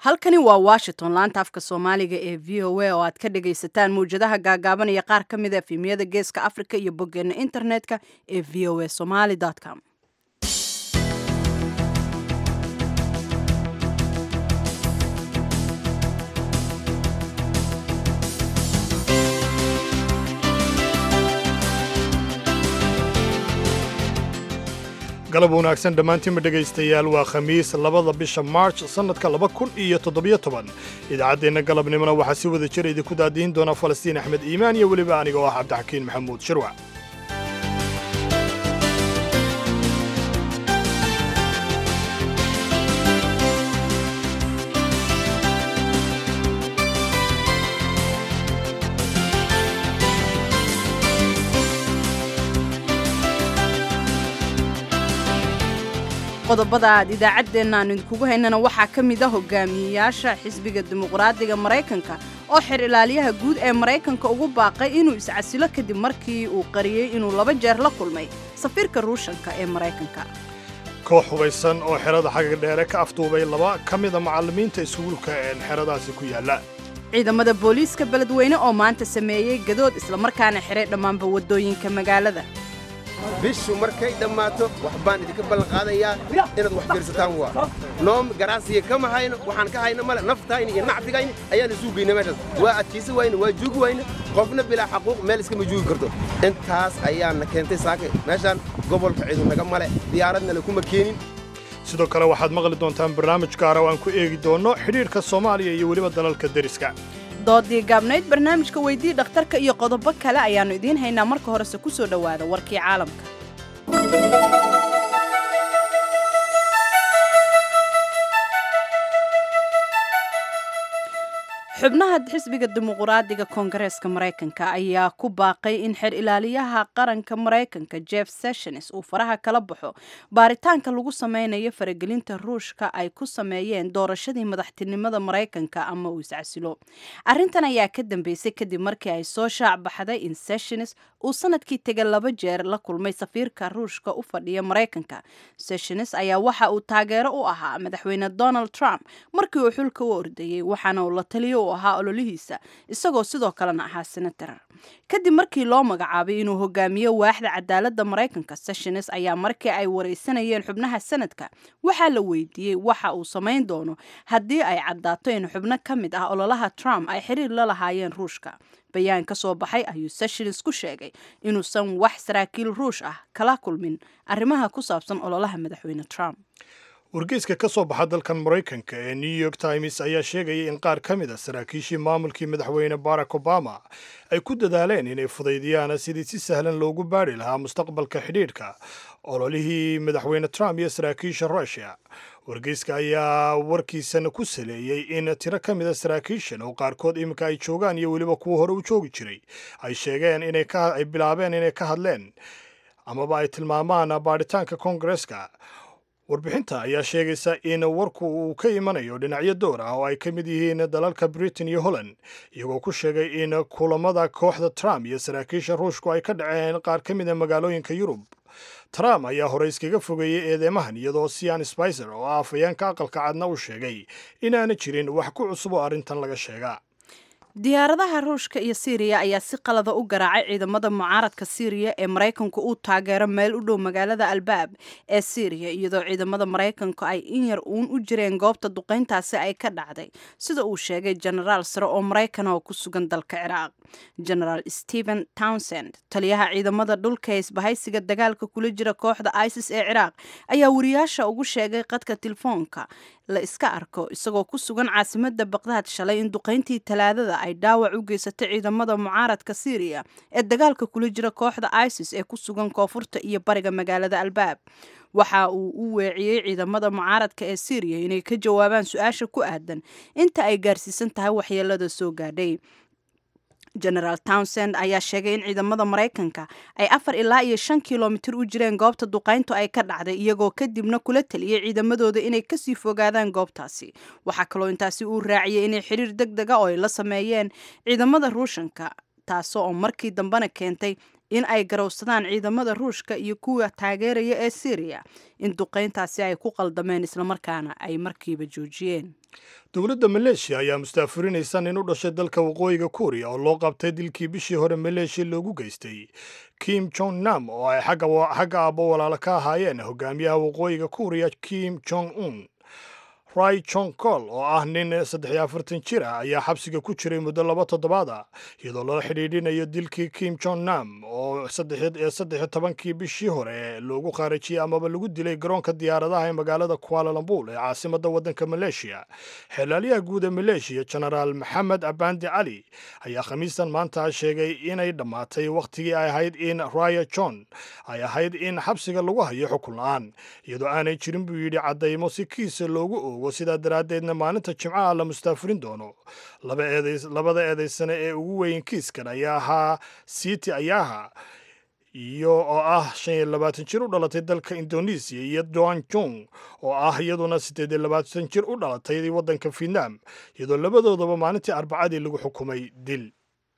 halkani waa washington laanta afka soomaaliga ee v o a oo aad ka dhagaysataan mawjadaha gaagaaban iyo qaar ka mid a efemiyada geeska africa iyo boggeena internetka ee v o a somaly com galab wanaagsan dhammaantiinba dhegaystayaal waa khamiis labada bisha maarj sannadka laba kun iyo toddobiyo toban idaacaddeenna galabnimona waxaa si wada jira idinku daadihin doona falastiin axmed iimaan iyo weliba aniga oo ah cabdixakiin maxamuud shirwac qodobada aad idaacaddeenna aan idinkugu haynana waxaa ka mid a hogaamiyeyaasha xisbiga dimuqraadiga maraykanka oo xer ilaaliyaha guud ee maraykanka ugu baaqay inuu iscasilo kadib markii uu qariyey inuu laba jeer la kulmay safiirka ruushanka ee maraykanka koox hubaysan oo xerada xagga dheere ka afduubay laba ka mida macallimiinta iskuulka een xeradaasi ku yaalla ciidamada booliiska beledweyne oo maanta sameeyey gadood islamarkaana xiray dhammaanba waddooyinka magaalada bishu markay dhammaato wax baan idinka ballanqaadayaa inaad wax fiirsataan waa noom garaasiya kama hayno waxaan ka hayno male naftayni iyo nactigayni ayaan isuu geyna meeshaas waa adkaysi wayne waa juugi wayne qofna bilaa xaquuq meel iskama juugi karto intaas ayaana keentay saaka meeshaan gobolka ciidu naga male diyaaradna lakuma keenin sidoo kale waxaad maqli doontaan barnaamij gaara oo aan ku eegi doonno xidhiidhka soomaaliya iyo weliba dalalka deriska doodii gaabnayd barnaamijka weydii dhakhtarka iyo qodobo kale ayaannu idiin haynaa marka horese ku soo dhowaada warkii caalamka xubnaha xisbiga dimuqraadiga koongareeska maraykanka ayaa ku baaqay in xer ilaaliyaha qaranka maraykanka jeff sessions uu faraha kala baxo baaritaanka lagu sameynayo faragelinta ruushka ay ku sameeyeen doorashadii madaxtinimada maraykanka ama uu iscasilo arrintan ayaa ka dambeysay kadib markii ay soo shaac baxday in sessions uu sanadkii tega laba jeer la kulmay safiirka ruushka u fadhiya maraykanka sessions ayaa waxa uu taageero u ahaa madaxweyne donald trump markii uu xulka u ordayey waxaana uu la taliyo ahaa ololihiisa isagoo sidoo kalena ahaa senator kadib markii loo magacaabay inuu hogaamiyo waaxda cadaaladda maraykanka sessions ayaa markii ay waraysanayeen xubnaha sanadka waxaa la weydiiyey waxa uu samayn doono haddii ay caddaato in xubno ka mid ah ololaha trump ay xiriir la lahaayeen ruushka bayaan ka soo baxay ayuu sessions ku sheegay inuusan wax saraakiil ruush ah kala kulmin arrimaha ku saabsan ololaha madaxweyne trump wargeyska ka soo baxa dalkan maraykanka ee new york times ayaa sheegaya in qaar ka mid a saraakiishii maamulkii madaxweyne barack obama ay ku dadaaleen inay fudaydiyaan sidii si sahlan loogu baadhi lahaa mustaqbalka xidhiidhka ololihii madaxweyne trump iyo saraakiisha rushia wargeyska ayaa warkiisana ku saleeyey in tiro ka mid a saraakiishan oo qaarkood iminka ay joogaan iyo weliba kuwa hore u joogi jiray ay sheegeen inay bilaabeen inay ka hadleen amaba ay tilmaamaan baadhitaanka koongareska warbixinta ayaa sheegaysa in warku uu ka imanayo dhinacyo door ah oo ay ka mid yihiin dalalka britain iyo holland iyagoo ku sheegay in kulamada kooxda trump iyo saraakiisha ruushku ay ka dhaceen qaar ka mid a magaalooyinka yurub trump ayaa hore iskaga fogeeyey eedeymahan iyadoo sian spicer oo ah afayeenka aqalka cadna u sheegay inaana jirin wax ku cusub oo arrintan laga sheega diyaaradaha ruushka iyo siiriya ayaa si qalada u garaacay ciidamada mucaaradka siiriya ee maraykanku uu taageero meel u dhow magaalada albaab ee siiriya iyadoo ciidamada maraykanku ay in yar uun u jireen goobta duqayntaasi ay ka dhacday sida uu sheegay jenaraal sare oo maraykan oo ku sugan dalka ciraaq genaraal stephen townsend taliyaha ciidamada dhulka ee isbahaysiga dagaalka kula jira kooxda isis ee ciraaq ayaa wariyaasha ugu sheegay qadka telefoonka la iska arko isagoo ku sugan caasimada baqdaad shalay in duqayntii talaadada ay dhaawac u geysatay ciidamada mucaaradka siiriya ee dagaalka kula jira kooxda isis ee ku sugan koonfurta iyo bariga magaalada albaab waxa uu u weeciyey ciidamada mucaaradka ee siiriya inay ka jawaabaan su-aasha ku aadan inta ay gaarsiisan tahay waxyeelada soo gaadhay genaraal townsend ayaa sheegay in ciidamada maraykanka ay afar ilaa iyo shan kilomitir u jireen goobta duqayntu ay ka dhacday iyagoo kadibna kula taliyey ciidamadooda inay kasii fogaadaan goobtaasi waxaa kaloo intaasi uu raaciyey inay xiriir deg dega oo ay la sameeyeen ciidamada ruushanka taasoo oo markii dambena keentay in ay garowsadaan ciidamada ruushka iyo kuwa taageeraya ee syriya in duqayntaasi ay ku qaldameen islamarkaana ay markiiba joojiyeen dowladda maleeshiya ayaa mustaafurinaysa nin u dhashay dalka waqooyiga kuuriya oo loo qabtay dilkii bishii hore maleeshiya loogu geystay kim jong nam oo ay xagga aabbo walaalo ka ahaayeen hogaamiyaha waqooyiga kuuriya kim jong un rai jong kol oo ah nin saddex iyo afartan jir ah ayaa xabsiga ku jiray muddo laba toddobaad ah iyadoo loo xidhiidhinayo dilkii kim jong nam oo saddex tobankii bishii hore loogu khaarajiyey amaba lagu dilay garoonka diyaaradaha ee magaalada kualalambul ee caasimadda waddanka maleeshiya xeelaalyaha guud ee maleeshiya genaraal maxamed abandi cali ayaa khamiistan maanta sheegay inay dhammaatay wakhtigii ay ahayd in raya john ay ahayd in xabsiga lagu hayo xukun la-aan iyadoo aanay jirin buu yidhi caddaymo si kiisa loogu oogo sidaa daraaddeedna maalinta jimcaha la mustaafurin doono labada eedaysane ee ugu weyn kiiskan ayaa ahaa siti ayaha iyo oo ah shan iyo labaatan jir u dhalatay dalka indonesiya iyo doan jong oo ah iyaduna siddeed iyo labaatan jir u dhalatay waddanka vietnam iyadoo labadoodaba maalintii arbacadii lagu xukumay dil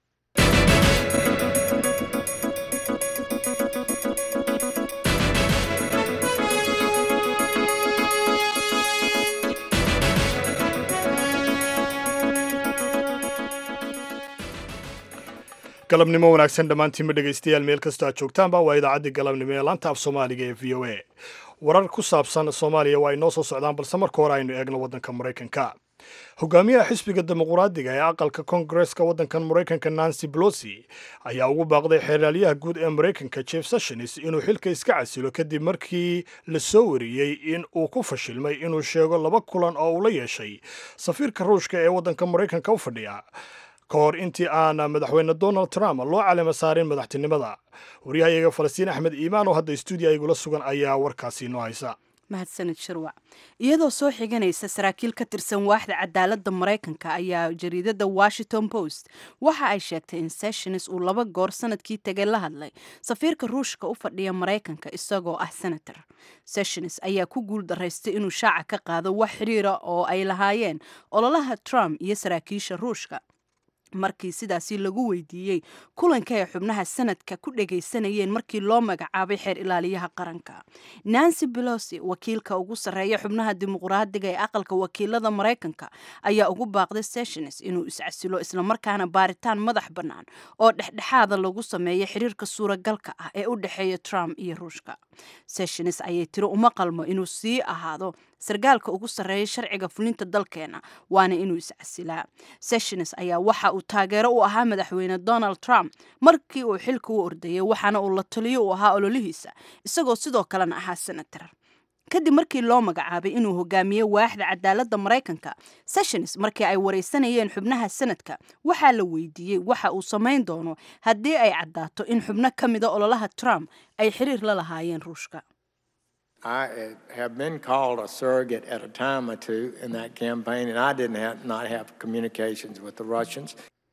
galabnimo wanaagsan dhammaantiinma dhegaystayaal meel kastoo aad joogtaanba waa idaacaddii galabnimo ee laanta af soomaaliga ee v o a warar ku saabsan soomaaliya waa ay noo soo socdaan balse marka hore aynu eegno waddanka maraykanka hogaamiyaha xisbiga dimuqraadiga ee aqalka koongareska waddankan maraykanka nancy bolosi ayaa ugu baaqday xeeraalyaha guud ee maraykanka jeff sessions inuu xilka iska casilo kadib markii la soo wariyey in uu ku fashilmay inuu sheego laba kulan oo uu la yeeshay safiirka ruushka ee waddanka maraykanka u fadhiya ka hor intii aana madaxweyne donald trump loo calima saarin madaxtinimada waryahayaga falastiin axmed iimaan oo hadda stuudiya igula sugan ayaa warkaasi inoo haysa mahadsanid shirwac iyadoo soo xiganaysa saraakiil ka tirsan waaxda cadaaladda maraykanka ayaa jariidada washington post waxa ay sheegtay in sessions uu laba goor sanadkii tegay la hadlay safiirka ruushka u fadhiya maraykanka isagoo ah senator sessions ayaa ku guul daraystay inuu shaaca ka qaado wax xiriira oo ay lahaayeen ololaha trump iyo saraakiisha ruushka markii sidaasi lagu weydiiyey kulanka ay xubnaha sanadka ku dhagaysanayeen markii loo magacaabay xeer ilaaliyaha qaranka nancy belosi wakiilka ugu sarreeya xubnaha dimuqraadiga ee aqalka wakiilada maraykanka ayaa ugu baaqday sessions inuu iscasilo islamarkaana baaritaan madax bannaan oo dhexdhexaada lagu sameeyo xiriirka suuragalka ah ee u dhexeeya trump iyo ruushka sessions ayay tiri uma qalmo inuu sii ahaado sargaalka ugu sarreeya sharciga fulinta dalkeena waana inuu iscasilaa sessions ayaa waxa uu taageero u ahaa madaxweyne donald trump markii uu xilka u ordayay waxaana uu la taliyo u ahaa ololihiisa isagoo sidoo kalena ahaa senator kadib markii loo magacaabay inuu hogaamiye waaxda cadaaladda maraykanka sessions markii ay waraysanayeen xubnaha sanadka waxaa la weydiiyey waxa uu samayn doono haddii ay caddaato in xubno ka mida ololaha trump ay xiriir la lahaayeen ruushka I have been called a surrogate at a time or two in that campaign, and I didn't have, not have communications with the Russians.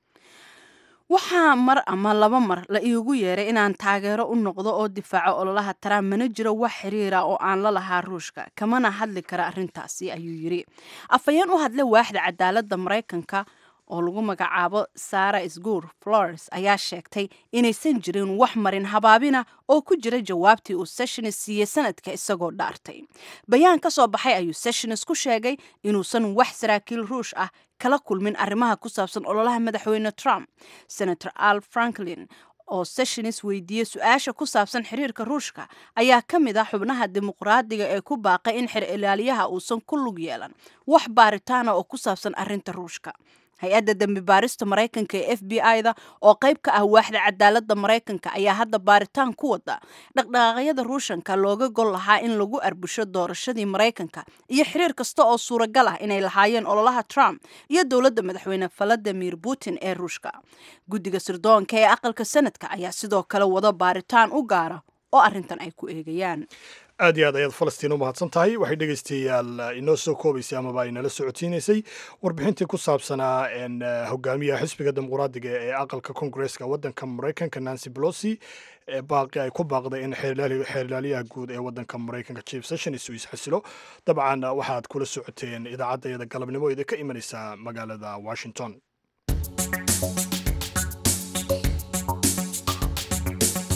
waxaa mar ama laba mar la iigu yeeray inaan taageero u noqdo oo difaaco ololaha trump mana jiro wax xiriira oo aan la lahaa ruushka kamana hadli kara arrintaasi ayuu yidhi afhayeen u hadlay waaxda cadaaladda maraykanka oo lagu magacaabo sara sgur flores ayaa sheegtay inaysan jirin wax marin habaabina oo ku jira jawaabtii uu sessions siiyey sanadka isagoo dhaartay bayaan ka soo baxay ayuu sessions ku sheegay inuusan wax saraakiil ruush ah kala kulmin arrimaha ku saabsan ololaha madaxweyne trump senator al franklin oo sessions weydiiyey su-aasha ku saabsan xiriirka ruushka ayaa ka mid ah xubnaha dimuqraadiga ee ku baaqay in xer ilaaliyaha uusan ku lug yeelan wax baaritaana oo ku saabsan arrinta ruushka hay-adda dembi baarista maraykanka ee f b i-da oo qayb ka ah waaxda cadaaladda maraykanka ayaa hadda baaritaan ku wada dhaqdhaqaaqyada ruushanka looga gol lahaa in lagu arbusho doorashadii maraykanka iyo xiriir kasta oo suuragal ah inay lahaayeen ololaha trump iyo dowladda madaxweyne valadimir putin ee ruushka guddiga sirdoonka ee aqalka sanadka ayaa sidoo kale wada baaritaan u gaara oo arrintan ay ku eegayaan aad iyo aad ayaad falastiin u mahadsan tahay waxay dhegaystayaal inoo soo koobaysay amaba ay nala socodsiinaysay warbixintii ku saabsanaa hogaamiyaha xisbiga dimuqraadiga ee aqalka koongareska waddanka maraykanka nancy bolosi ee baaqi ay ku baaqday in xeerlaaliyaha guud ee waddanka maraykanka chief sessions uu isxasilo dabcan waxaad kula socoteen idaacaddayada galabnimo idin ka imanaysa magaalada washington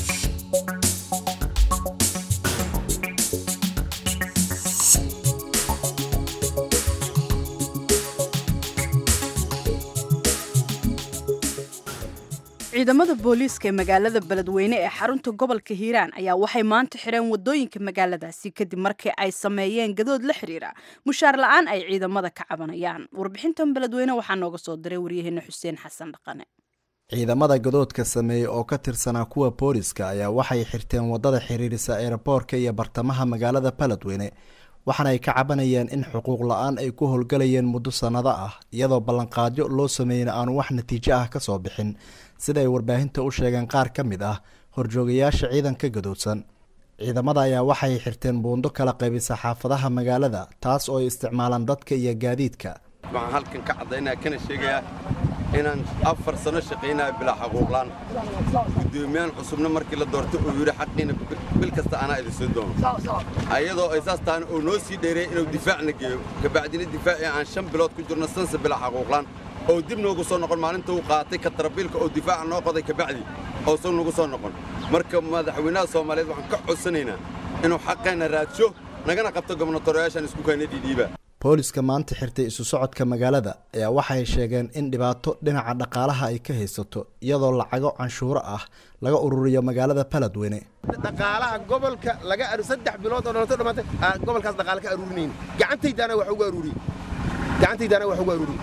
ciidamada booliiska ee magaalada beledweyne ee xarunta gobolka hiiraan ayaa waxay maanta xidheen wadooyinka magaaladaasi kadib markii ay sameeyeen gadood la xiriira mushaar la-aan ay ciidamada ka cabanayaan warbixintan beledweyne waxaa nooga soo diray waryaheena xuseen xasan dhaqane ciidamada gadoodka sameeyey oo ka tirsanaa kuwa booliska ayaa waxay xirteen wadada xiriirisa eeraboorka iyo bartamaha magaalada beledweyne waxaana ay ka cabanayeen in xuquuq la-aan ay ku howlgalayeen muddo sannado ah iyadoo ballanqaadyo loo sameeyeen aanu wax natiijo ah ka soo bixin sida ay warbaahinta u sheegeen qaar ka mid ah horjoogayaasha ciidanka gadoodsan ciidamada ayaa waxay xirteen buundo kala qaybisa xaafadaha magaalada taas oo ay isticmaalaan dadka iyo gaadiidka waxaan halkan ka caddaynaya kana sheegayaa inaan afar sano shaqaynaya bilaa xaquuqlaan guddoomiyahan cusubna markii la doortay uu yidhi xaqiina bil kasta anaa idin soo doono ayadoo ay saas tahana uu noo sii dheereeyay inuu difaacna geeyo kabacdina difaacii aan shan bilood ku jirno sansa bilaa xaquuqlaan oo dib noogu soo noqon maalinta uu qaatay ka tarabiilka oo difaaca noo qoday kabacdi oosan nagu soo noqon marka madaxweynaha soomaaliyeed waxaan ka codsanaynaa inuu xaqeenna raadsho nagana qabto gobnatoreyaashan isku keenna dhiidhiiba booliska maanta xirtay isu socodka magaalada ayaa waxay sheegeen in dhibaato dhinaca dhaqaalaha ay ka haysato iyadoo lacago canshuuro ah laga ururiyo magaalada beledweyne dhaqaalaha gobolka laga saddex bilood oo dhalto dhammaatay gobolkaas dhaqaale ka aruurinayn gacantaydaana wax ugu aruuriyey gacantaydaana wax ugu aruuriyey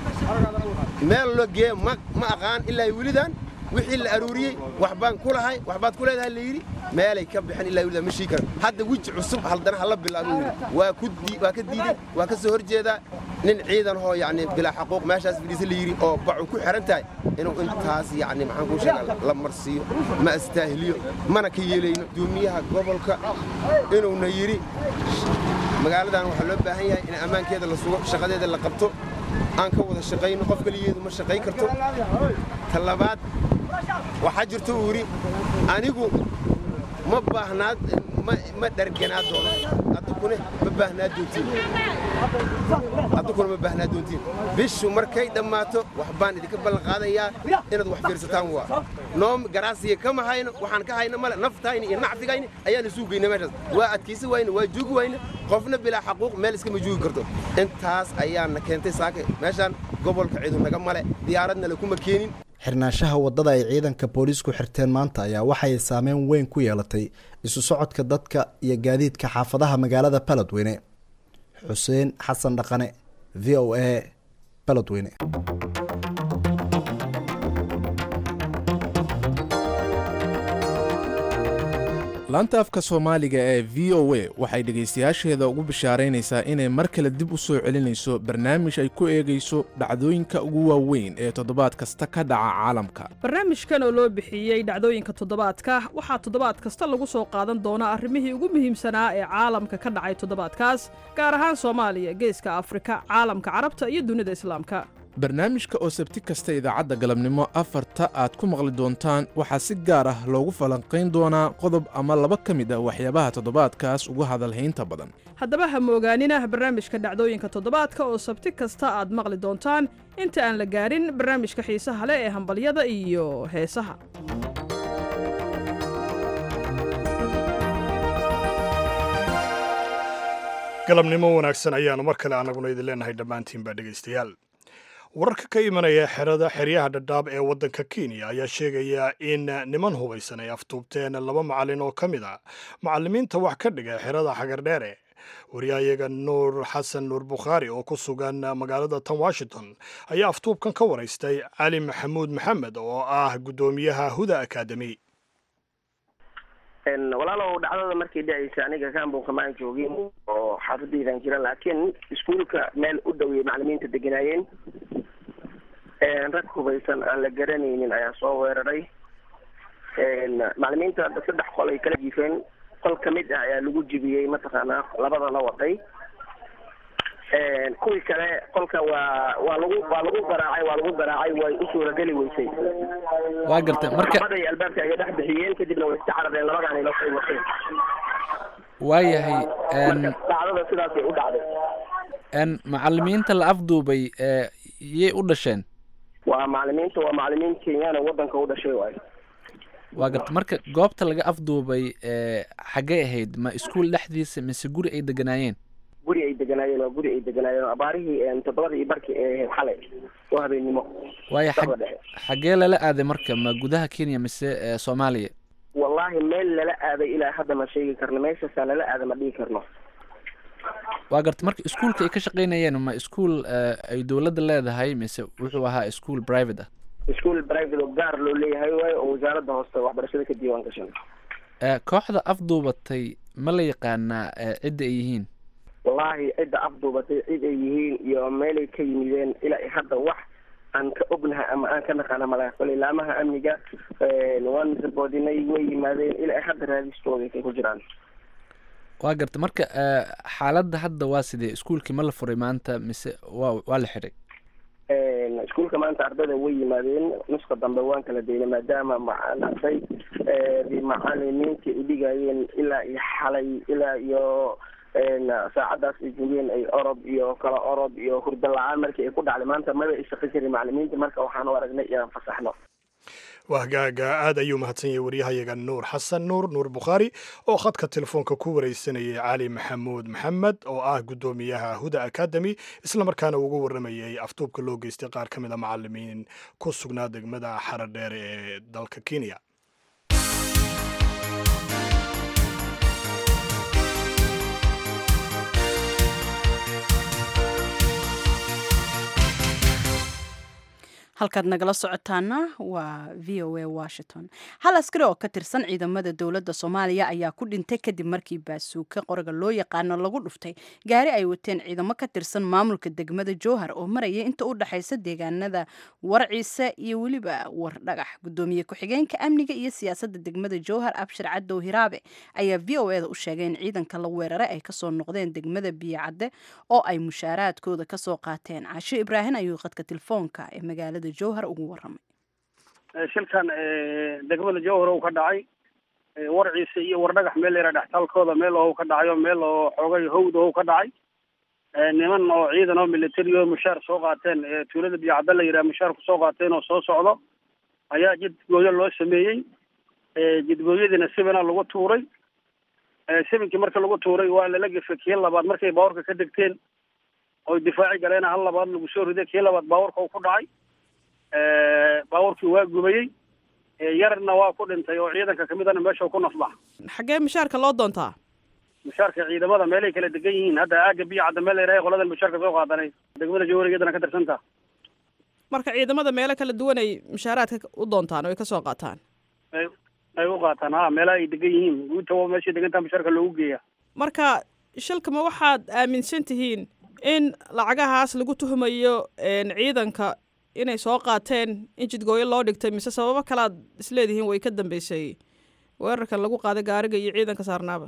meel loo geeye ma ma aqaan ilaa welidan wixii la aruuriyey wax baan ku lahay wax baad ku leedahay la yidhi meelay ka bixin ilaa welidan ma shii karan hadda weji cusub haldana hala bilaabuu yidhi waa ku waa ka diiday waa ka soo hor jeedaa nin ciidan hoo yacni bilaa xaquuq meeshaas fadhiisa la yidhi oo bacu ku xihan tahay inuu intaas yacni maxaan kuu sheegaa la marsiiyo ma astaahiliyo mana ka yeelayno guddoomiyaha gobolka inuuna yidhi magaaladan waxaa loo baahan yahay in ammaankeeda la sugo shaqadeeda la qabto aan ka wada shaqayno qof keligeedu ma shaqayn karto ta labaad waxaa jirto uu yidhi anigu ma baahnaad ma dharganaa doono addukune ma baahnaa doontiin addukuna ma baahnaa doontiin bishu markay dhammaato wax baan idinka ballanqaadayaa inaad wax fiirsataan waa noom garaasiya kama hayno waxaan ka hayno male naftayni iyo nacfigayni ayaan isuu geyna meeshaas waa adkaysi wayne waa juugi wayne qofna bilaa xaquuq meel iskama juugi karto intaas ayaana keentay saaka meeshaan gobolka ciidu naga male diyaaradna lakuma keenin xirnaanshaha waddada ay ciidanka booliisku xirteen maanta ayaa waxay saameyn weyn ku yeelatay isu socodka dadka iyo gaadiidka xaafadaha magaalada beledweyne xuseen xasan dhaqane v o a beledweyne laanta afka soomaaliga ee v o a waxay dhegaystayaasheeda ugu bishaaraynaysaa inay mar kale dib u soo celinayso barnaamij ay ku eegayso dhacdooyinka ugu waaweyn ee toddobaad kasta ka dhaca caalamka barnaamijkan oo loo bixiyey dhacdooyinka toddobaadka waxaa toddobaad kasta lagu soo qaadan doonaa arrimihii ugu muhiimsanaa ee caalamka ka dhacay toddobaadkaas gaar ahaan soomaaliya geeska afrika caalamka carabta iyo dunida islaamka barnaamijka oo sabti kasta idaacadda galabnimo afarta aad ku maqli doontaan waxaa si gaar ah loogu falanqayn doonaa qodob ama laba ka mid ah waxyaabaha toddobaadkaas ugu hadalhaynta badan haddaba ha moogaanina barnaamijka dhacdooyinka toddobaadka oo sabti kasta aad maqli doontaan inta aan la gaarin barnaamijka xiisaha leh ee hambalyada iyo heesaha galabnimo wanaagsan ayaanu mar kale annaguna idin leenahay dhammaantiinba dhegaystayaal wararka ka imanaya xerada xeryaha dhadhaab ee waddanka kenya ayaa sheegaya in niman hubaysan ay aftuubteen laba macallin oo ka mid a macallimiinta wax ka dhiga xerada xagardheere wariyahayaga nuur xasan nuur bukhaari oo ku sugan magaalada tan washington ayaa aftuubkan ka waraystay cali maxamuud maxamed oo ah guddoomiyaha huda akademi walaalow dhacdada markay dhacaysa aniga kaambunka maan joogin oo xaafadaydan jira laakiin iskuulka meel u dhoweyay macalimiinta deganaayeen rag hubaysan aan la garanaynin ayaa soo weeraray macalimiinta saddex qol ay kala jiifeen qol kamid ah ayaa lagu jibiyey mataqaanaa labada la waday kuwii kale qolka waa waa lagu waa lagu garaacay waa lagu garaacay way u suurageli weysay waa gartay marka labaday albaabka ay dhex bixiyeen kadibna way iska carareen labadaani la ay wateen waayahay marka dhacdada sidaasay u dhacday n macalimiinta la afduubay ee yay u dhasheen waa macalimiinta waa macalimiin kenyaan oo wadanka u dhashay waayo waa garta marka goobta laga afduubay ee xaggay ahayd ma iskuul dhexdiisa mise guri ay deganaayeen guri ay deganaayeen oo guri ay deganaayeen oo abaarihii toddobada iyo barkii ee ahayd xalay oo habeennimo waayo xag dabada dhexe xaggee lala aaday marka ma gudaha kenya mise ee soomaaliya wallaahi meel lala aaday ilaa hadda ma sheegi karno meeshaasaa lala aada ma dhihi karno waa garta marka iskuolka ay ka shaqaynayeen ma iskuol ay dowladda leedahay mise wuxuu ahaa ischool private ah ischool private oo gaar loo leeyahay waayo oo wasaaradda hooste waxbarashada ka diiwaan gashan ee kooxda afduubatay ma la yaqaanaa ee cidda ay yihiin wallaahi cidda afduubatay cid ay yihiin iyo meelay ka yimideen ilaa i hadda wax aan ka ognahay ama aan ka naqaana malaha kole ilaamaha amniga waan saboodinay way yimaadeen ilaa i hadda raadistooda kay ku jiraan waa garta marka ee, xaaladda hadda waa sidee iskuolkii ma la furay maanta mise waa waa la xidhay iskuulka maanta ardayda way yimaadeen nuska dambe waan kala daynay maadaama macaan arday macalimiintii ay dhigayeen ilaa iyo xalay ilaa iyo saacadaas ay joogeen ay orod iyo kala orod iyo hurdo la-aan markii ay ku dhacday maanta maba ay shaqo jirin macalimiinta marka waxaan u aragnay inaan fasaxno waa hagaaga aad ayuu mahadsan yahay waryahayaga nuur xasan nuur nuur bukhaari oo khadka telefoonka ku wareysanayay cali maxamuud maxamed oo ah guddoomiyaha huda academy islamarkaana uga waramayay afduubka loo geystay qaar ka mid a macalimiin ku sugnaa degmada xaradheer ee dalka kenya halkaad nagala socotaana waa v o a washington hal askari oo ka tirsan ciidamada dowladda soomaaliya ayaa ku dhintay kadib markii baasuuka qoriga loo yaqaano lagu dhuftay gaari ay wateen ciidamo ka tirsan maamulka degmada jowhar oo maraya inta u dhexaysa deegaanada warciise iyo weliba wardhagax gudoomiye ku-xigeenka amniga iyo siyaasadda degmada jowhar abshir cadow hiraabe ayaa v o eda u sheegay in ciidanka la weeraray ay kasoo noqdeen degmada biyocadde oo ay mushaaraadkooda kasoo qaateen casho ibraahin ayuu qadka telefoonka ee magaalada jowhar ugu waramay shilkan degmada jowhar uu ka dhacay warciisa iyo wardhagax meel yara dhextaalkooda meel oo ka dhacayo meel oo xoogay hawd oo ka dhacay niman oo ciidan oo military oo mushaar soo qaateen tuulada biyocadda la yidhaha mushaar kusoo qaateen oo soo socdo ayaa jidgooyo loo sameeyey jidgooyadiina sibina lagu tuuray sibinkii marka lagu tuuray waa lala gefay kii labaad markay baawarka ka degteen oy difaaci galeen hal labaad lagu soo riday kii labaad baawarka uu ku dhacay baawarkii waa gubayey yarna waa ku dhintay oo ciidanka kamidana meesha ku nafbax xaggee mushaarka loo doontaa mushaarka ciidamada meelay kala degan yihiin hadda aaga biyo cadda meel yarahay qoladan mushaarka soo qaadanay degmada jawarigeedana ka tirsantaa marka ciidamada meelo kala duwan ay mushaaraadka u doontaan oo ay kasoo qaataan ay ay u qaataan ha meelaha ay degan yihiin guuta waa meeshay degantaa mushaarka loogu geeya marka shilkama waxaad aaminsan tihiin in lacagahaas lagu tuhmayo ciidanka inay soo qaateen in jidgooyo loo dhigtay mise sababo kalead isleedihiin way ka dambeysay weerarkan lagu qaaday gaariga iyo ciidanka saarnaaba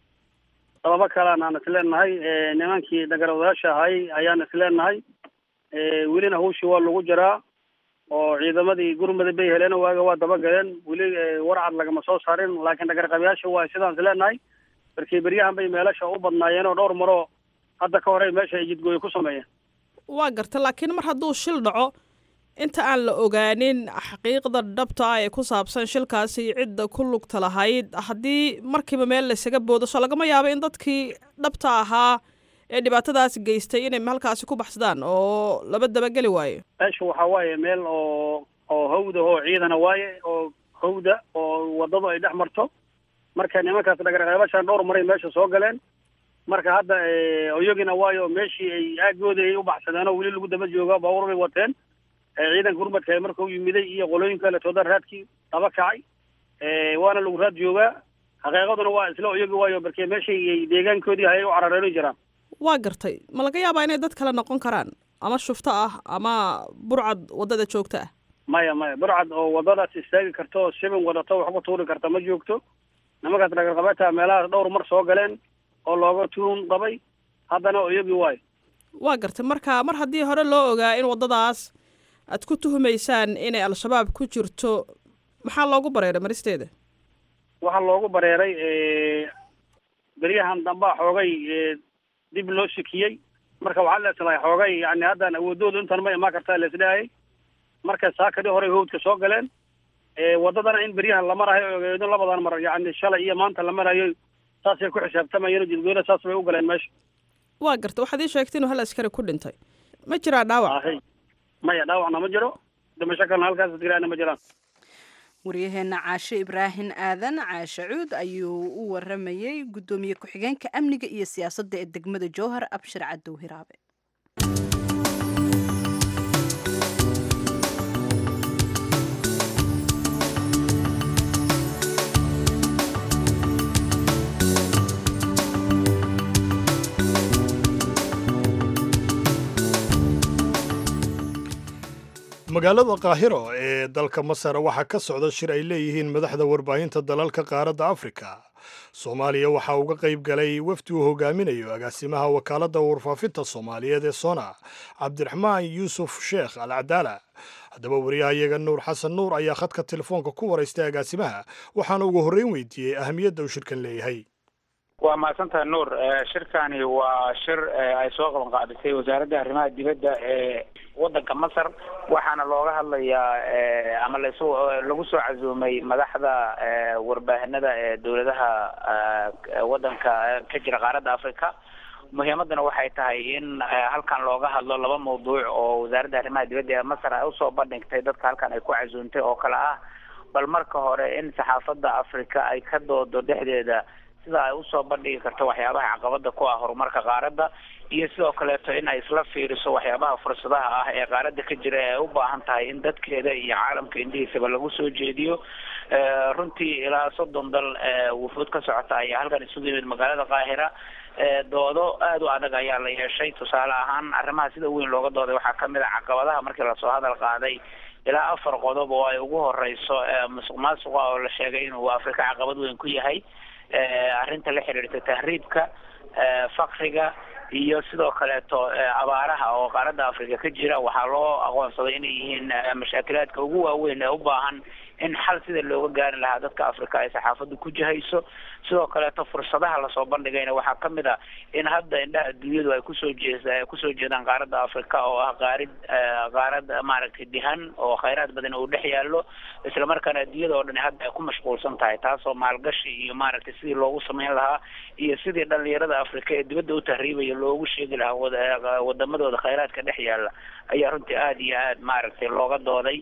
sababo kalean aan isleenahay nimankii dagarawadayaasha ahay ayaan isleenahay welina hawshii waa lagu jiraa oo ciidamadii gurmada bay heleen waaga waa dabagaleen weli warcad lagama soo saarin laakiin dhagarqabayaasha waa sidaan isleenahay markii beryahan bay meelasha u badnaayeen oo dhowr maroo hadda ka horey meesha ay jidgooyo ku sameeyeen waa garta laakiin mar hadduu shil dhaco inta aan la ogaanin xaqiiqda dhabta ah ee ku saabsan shilkaasi cidda ku lugta lahayd haddii markiiba meel laysaga boodo soo lagama yaabo in dadkii dhabta ahaa ee dhibaatadaas geystay inay halkaasi ku baxsadaan oo laba dabageli waayo meesha waxaa waaye meel oo oo hawda oo ciidana waaye oo hawda oo wadadu ay dhex marto marka nimankaas dhagarqaybashaan dhowr maray meesha soo galeen marka hadda oyagina waayo meeshii ay aagooda ay u baxsadeen oo weli lagu daba jooga baabuur bay wateen ciidanka gurmadka marka u yimiday iyo qolooyin kale tooda raadkii daba kacay waana lagu raad joogaa xaqiiqaduna waa isla oyagi waayo markee meeshay ay deegaankoodii hayay u carareeri jiraan waa gartay ma laga yaabaa inay dad kale noqon karaan ama shufto ah ama burcad waddada joogta ah maya maya burcad oo waddadaas istaagi karta oo sibin wadato wax ku tuuri karta ma joogto nimankaas dhagarqabeeta meelahaas dhowr mar soo galeen oo looga tuun qabay haddana oyagi waayo waa gartay marka mar haddii hore loo ogaa in waddadaas aad ku tuhumaysaan inay al-shabaab ku jirto maxaa loogu bareeray maristeeda waxaa loogu bareeray beryahan dambaa xoogay dib loo sikiyey marka waxaa leeslahay xoogay yani haddaan awoodoodu intan ma imaan kartaa leesdhahayay marka saakadii horey hawdka soo galeen waddadana in beryahan la marayo ogeedo labadan mar yani shalay iyo maanta la marayo saasay ku xisaabtamayeen jidgoyna saas bay u galeen meesha waa garta waxaad ii sheegtay inuu hal askari ku dhintay ma jiraa dhaawac ahay maya dhaawacna ma jiro dhimasho kalena halkaas dadgiraana ma jiraan waryaheena caashe ibraahin aadan caashe cuud ayuu u waramayey guddoomiye ku-xigeenka amniga iyo siyaasadda ee degmada jowhar abshir cadow hiraabe magaalada qaahiro ee dalka masar waxaa ka socda shir ay leeyihiin madaxda warbaahinta dalalka qaaradda afrika soomaaliya waxaa uga qayb galay wafdi uu hogaaminayo agaasimaha wakaaladda warfaafinta soomaaliyeed ee sona cabdiraxmaan yuusuf sheekh al cadaala haddaba wariyahayaga nuur xasan nuur ayaa khadka telefoonka ku waraystay agaasimaha waxaana ugu horreyn weydiiyey ahamiyadda uu shirkan leeyahay waa mahadsantahay nuur shirkani waa shir ay soo qaban qaadisay wasaaradda arrimaha dibadda ee waddanka masar waxaana looga hadlayaa ama lasu lagu soo casuumay madaxda warbaahinada ee dowladaha waddanka ka jira qaaradda africa muhiimadana waxay tahay in halkan looga hadlo laba mawduuc oo wasaaradda arrimaha dibadda ee masar ay usoo bandhigtay dadka halkan ay ku casuumtay oo kale ah bal marka hore in saxaafadda africa ay ka doodo dhexdeeda sida ay usoo bandhigi karto waxyaabaha caqabada ku ah horumarka qaaradda iyo sidoo kaleeto in ay isla fiiriso waxyaabaha fursadaha ah ee qaaradda ka jira ee ay u baahan tahay in dadkeeda iyo caalamka indhihiisaba lagu soo jeediyo runtii ilaa soddon dal wufuud ka socota ayaa halkan isugu yimid magaalada qaahira doodo aada u adag ayaa la yeeshay tusaale ahaan arrimaha sida weyn looga dooday waxaa kamid a caqabadaha markii lasoo hadal qaaday ilaa afar qodob oo ay ugu horeyso musuq maasuqa oo la sheegay inuu afrika caqabad weyn ku yahay arrinta la xiriirta tahriibka fakriga iyo sidoo kaleeto abaaraha oo qaaradda africa ka jira waxaa loo aqoonsaday inay yihiin mashaakilaadka ugu waaweyn ee u baahan in xal sida looga gaari lahaa dadka africa ay saxaafaddu ku jihayso sidoo kaleeto fursadaha lasoo bandhigayna waxaa kamid a in hadda indhaha dunyadu ay kusoo jee kusoo jeedaan qaaradda africa oo ah qaarid qaarad maaragtay dihan oo khayraad badan uu dhex yaallo islamarkaana adduunyada oo dhan hadda ay ku mashquulsan tahay taasoo maalgashi iyo maaragtay sidii loogu samayn lahaa iyo sidii dhalinyarada africa ee dibadda u tahriibaya loogu sheegi lahaa wada wadamadooda khayraadka dhex yaalla ayaa runtii aada iyo aad maaragtay looga dooday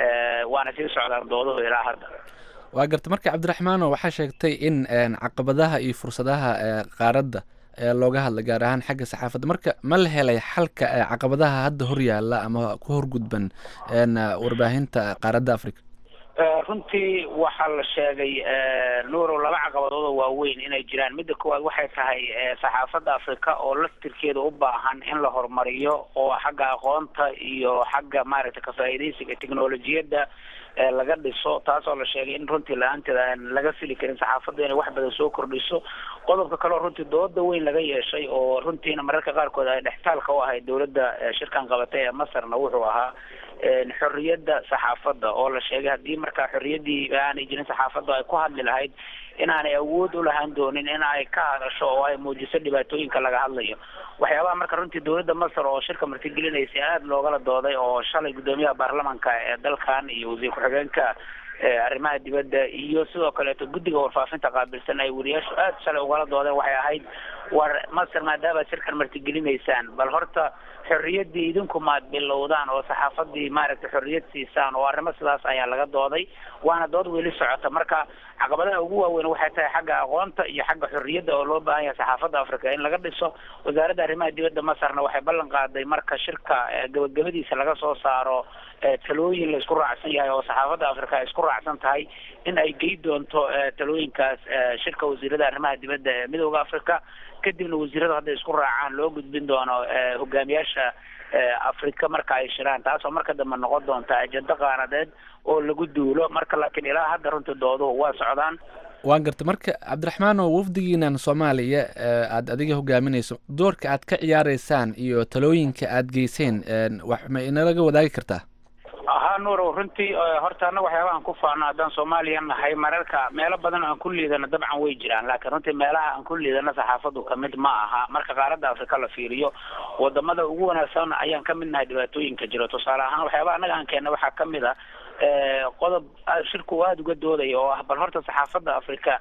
waana sii socdaan dooduhu ilaa hadda waa garta marka cabdiraxmaano waxaa sheegtay in caqabadaha iyo fursadaha qaaradda looga hadla gaar ahaan xagga saxaafadda marka ma la helay xalka caqabadaha hadda hor yaalla ama ku horgudban warbaahinta qaaradda africa runtii waxaa la sheegay nuurow laba caqabadood oo waaweyn inay jiraan midda koowaad waxay tahay saxaafadda africa oo laftirkeeda u baahan in la horumariyo oo xagga aqoonta iyo xagga maaragtay ka-faa'iidaysiga technolojiyadda laga dhiso taasoo la sheegay in runtii la-aanteeda aan laga fili karin saxaafadda inay wax badan soo kordhiso qodobka kale oo runtii dooda weyn laga yeeshay oo runtiina mararka qaarkood ay dhextaalka u ahayd dowladda shirkan qabatay ee masarna wuxuu ahaa xorriyadda saxaafadda oo la sheegay haddii markaa xorriyaddii aanay jirin saxaafadda ay ku hadli lahayd inaanay awood u lahaan doonin in ay ka hadasho oo ay muujiso dhibaatooyinka laga hadlayo waxyaabaha marka runtii dowladda masar oo shirka martigelinaysay aada loogala dooday oo shalay guddoomiyaha baarlamanka ee dalkan iyo wasiir ku-xigeenka arrimaha dibadda iyo sidoo kaleeto guddiga warfaafinta qaabilsan ay wariyaashu aada shalay ugala doodeen waxay ahayd war masar maadaama shirkan martigelinaysaan bal horta xorriyaddii idinku maad bilowdaan oo saxaafadii maaragtay xorriyad siisaan oo arrimo sidaas ayaa laga dooday waana dood weli socota marka caqabadaha ugu waaweyn waxay tahay xagga aqoonta iyo xagga xorriyadda oo loo baahan yahay saxaafadda africa in laga dhiso wasaaradda arrimaha dibadda masarna waxay ballan qaaday marka shirka gabagabadiisa laga soo saaro talooyin la isku raacsan yahay oo saxaafadda africa ay isku raacsan tahay in ay gey doonto talooyinkaas shirka wasiirada arrimaha dibadda ee midooda africa kadibna wasiiradu hadday isku raacaan loo gudbin doono hogaamiyaasha africa marka ay shiraan taasoo marka dambe noqon doonta ajendo qaanadeed oo lagu duulo marka laakiin ilaa hadda runtii dooduhu waa socdaan waan garta marka cabdiraxmaan oo wafdigiinan soomaaliya aada adiga hogaaminayso doorka aad ka ciyaareysaan iyo talooyinka aad geyseen wax ma inalaga wadaagi kartaa ahaa nuurow runtii horta annaga waxyaabahan ku faano haddaan soomaaliya nahay mararka meelo badan aan ku liidano dabcan way jiraan laakiin runtii meelaha aan ku liidano saxaafaddu kamid ma aha marka qaaradda afrika la fiiriyo wadamada ugu wanaagsan ayaan kamid nahay dhibaatooyinka jiro tusaale ahaan waxyaaba annaga aan keenna waxaa kamid a qodob shirku aada uga doodaya oo ah bal horta saxaafadda africa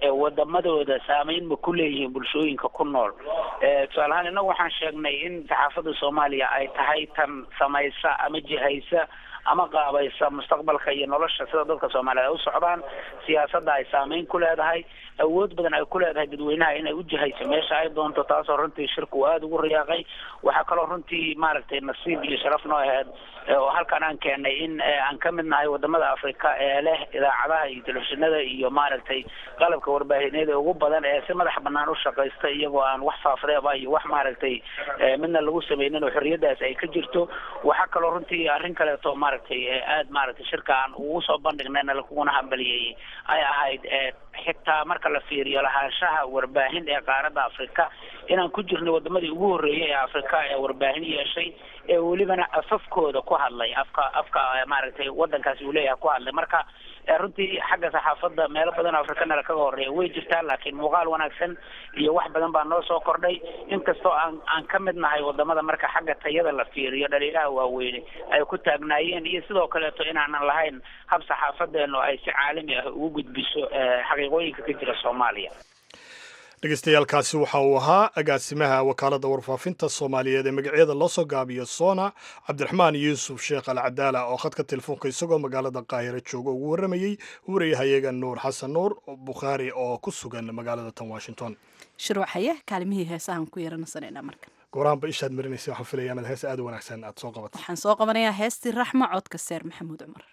wadamadooda saameyn ma ku leeyihiin bulshooyinka ku nool tusaale ahaan innagu waxaan sheegnay in saxaafadda soomaaliya ay tahay tan samaysa ama jihaysa ama qaabaysa mustaqbalka iyo nolosha sida dadka soomaaliyeed ay u socdaan siyaasadda ay saameyn ku leedahay awood badan ay ku leedahay dadweynaha inay u jihayso meesha ay doonto taasoo runtii shirku aada ugu riyaaqay waxaa kaloo runtii maaragtay nasiib iyo sharaf noo aheyd oo halkan aan keenay in aan ka mid nahay wadamada afrika ee leh idaacadaha iyo telefishinada iyo maaragtay qalabka warbaahineed ee ugu badan ee si madax banaan u shaqaysta iyagoo aan wax faafreeba iyo wax maaragtay midna lagu sameynin oo xorriyadaas ay ka jirto waxaa kaloo runtii arrin kaleeto maaragtay aada maaragtay shirka aan ugu soo bandhignayna lakuguna hambaliyey ay ahayd xitaa marka la fiiriyo lahaanshaha warbaahin ee qaaradda afrika inaan ku jirnay wadamadii ugu horreeyay ee afrika ee warbaahin yeeshay ee welibana afafkooda ku hadlay afka afka maaragtay wadankaasi uu leeyahay ku hadlay marka runtii xagga saxaafadda meelo badan oo afrikana lakaga horeeya way jirtaan laakiin muuqaal wanaagsan iyo wax badan baa noo soo kordhay inkastoo aan aan ka mid nahay wadamada marka xagga tayada la fiiriyo dhaliilaha waaweyne ay ku taagnaayeen iyo sidoo kaleeto inaanan lahayn hab saxaafadeenu ay si caalami ah ugu gudbiso xaqiiqooyinka ka jira soomaaliya dhegeystayaaalkaasi waxa uu ahaa agaasimaha wakaaladda warfaafinta soomaaliyeed ee magacyada loo soo gaabiyo sona cabdiraxmaan yuusuf sheekh al cadaala oo khadka telefoonka isagoo magaalada qaahiro jooga ugu warramayey wariyahayaga nuur xasan nuur bukhaari oo ku sugan magaalada tan washington shirwaxaye kaalimihii heesahan ku yeeranaysanayna marka gooraanba ishaad marinaysa waxaan filaya inaad hees aad u wanaagsan aad soo qabato waxaan soo qabanayaa heestii raxma codka seer maxamuud cumar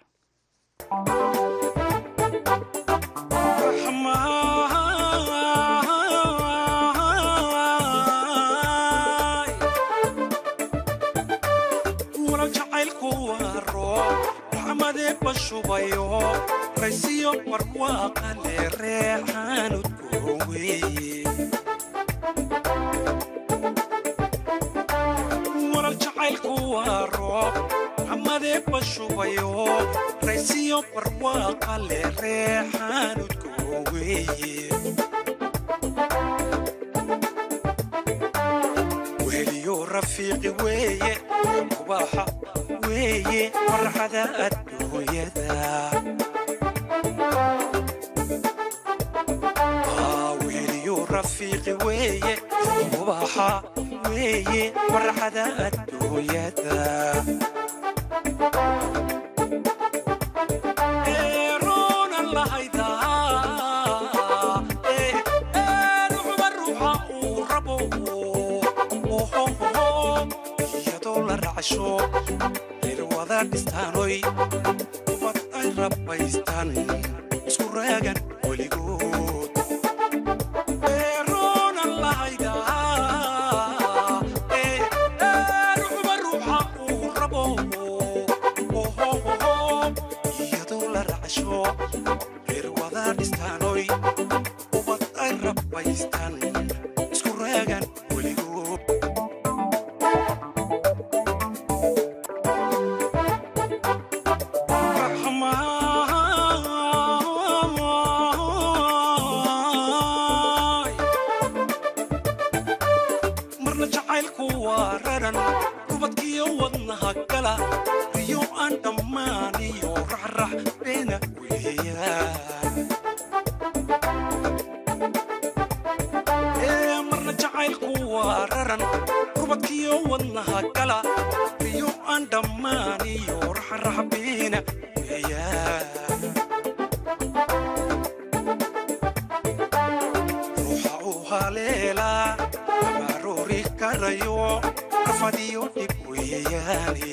bashubayo raysiyo barwaaqale reexaanud gooweye walal jacaylku waa roob xamadee bashubayo raysiyo barwaaqale reexaanud gooweye weliyo rafiiqi weeye kubaaxa weeye farxada adduunyada weliyo rafiiqi weeye kubaaxa weeye farxada adduunyada eeroonan lahaydaa ruuxba ruuxa uu rabo iyadoo la racsho irwada dhistaanoy ubad ay rabbaystaan isku raagan weligood eeroonan lahaydaa ruuxba ruuxa uu rabo iyadoo la racsho irwada dhistaanoy ubad ay rabbaystaan isku raagan weligood marna jacaylku waa raran rubadkiyo wadnaha gala riyo aan dhammaaniyo raxrax beena weeyaan ee marna jacaylku waa raran rubadkiyo wadnaha gala riyo aan dhammaaniyo raxrax beena weeyaan ruuxa u haleelaa abaroori karayo rafadiyo dhib weeyaane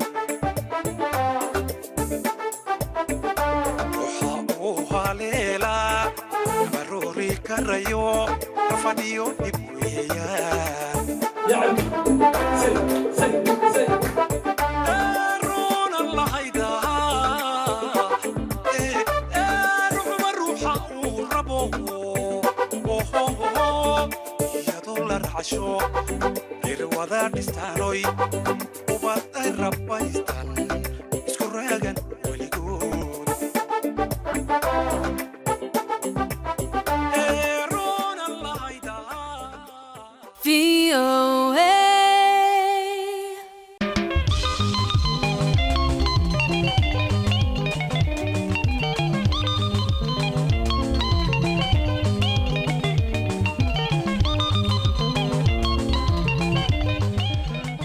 ruuxa u haleelaa abaroori karayo rafadiyo dhib weeyaan eeroonan lahaydaa ruuxba ruuxa uu rabo iyadoo la racsho irwada dhistaanoy ubad ay rabbaystaan isku raagan weligood eeroonan lahaydaa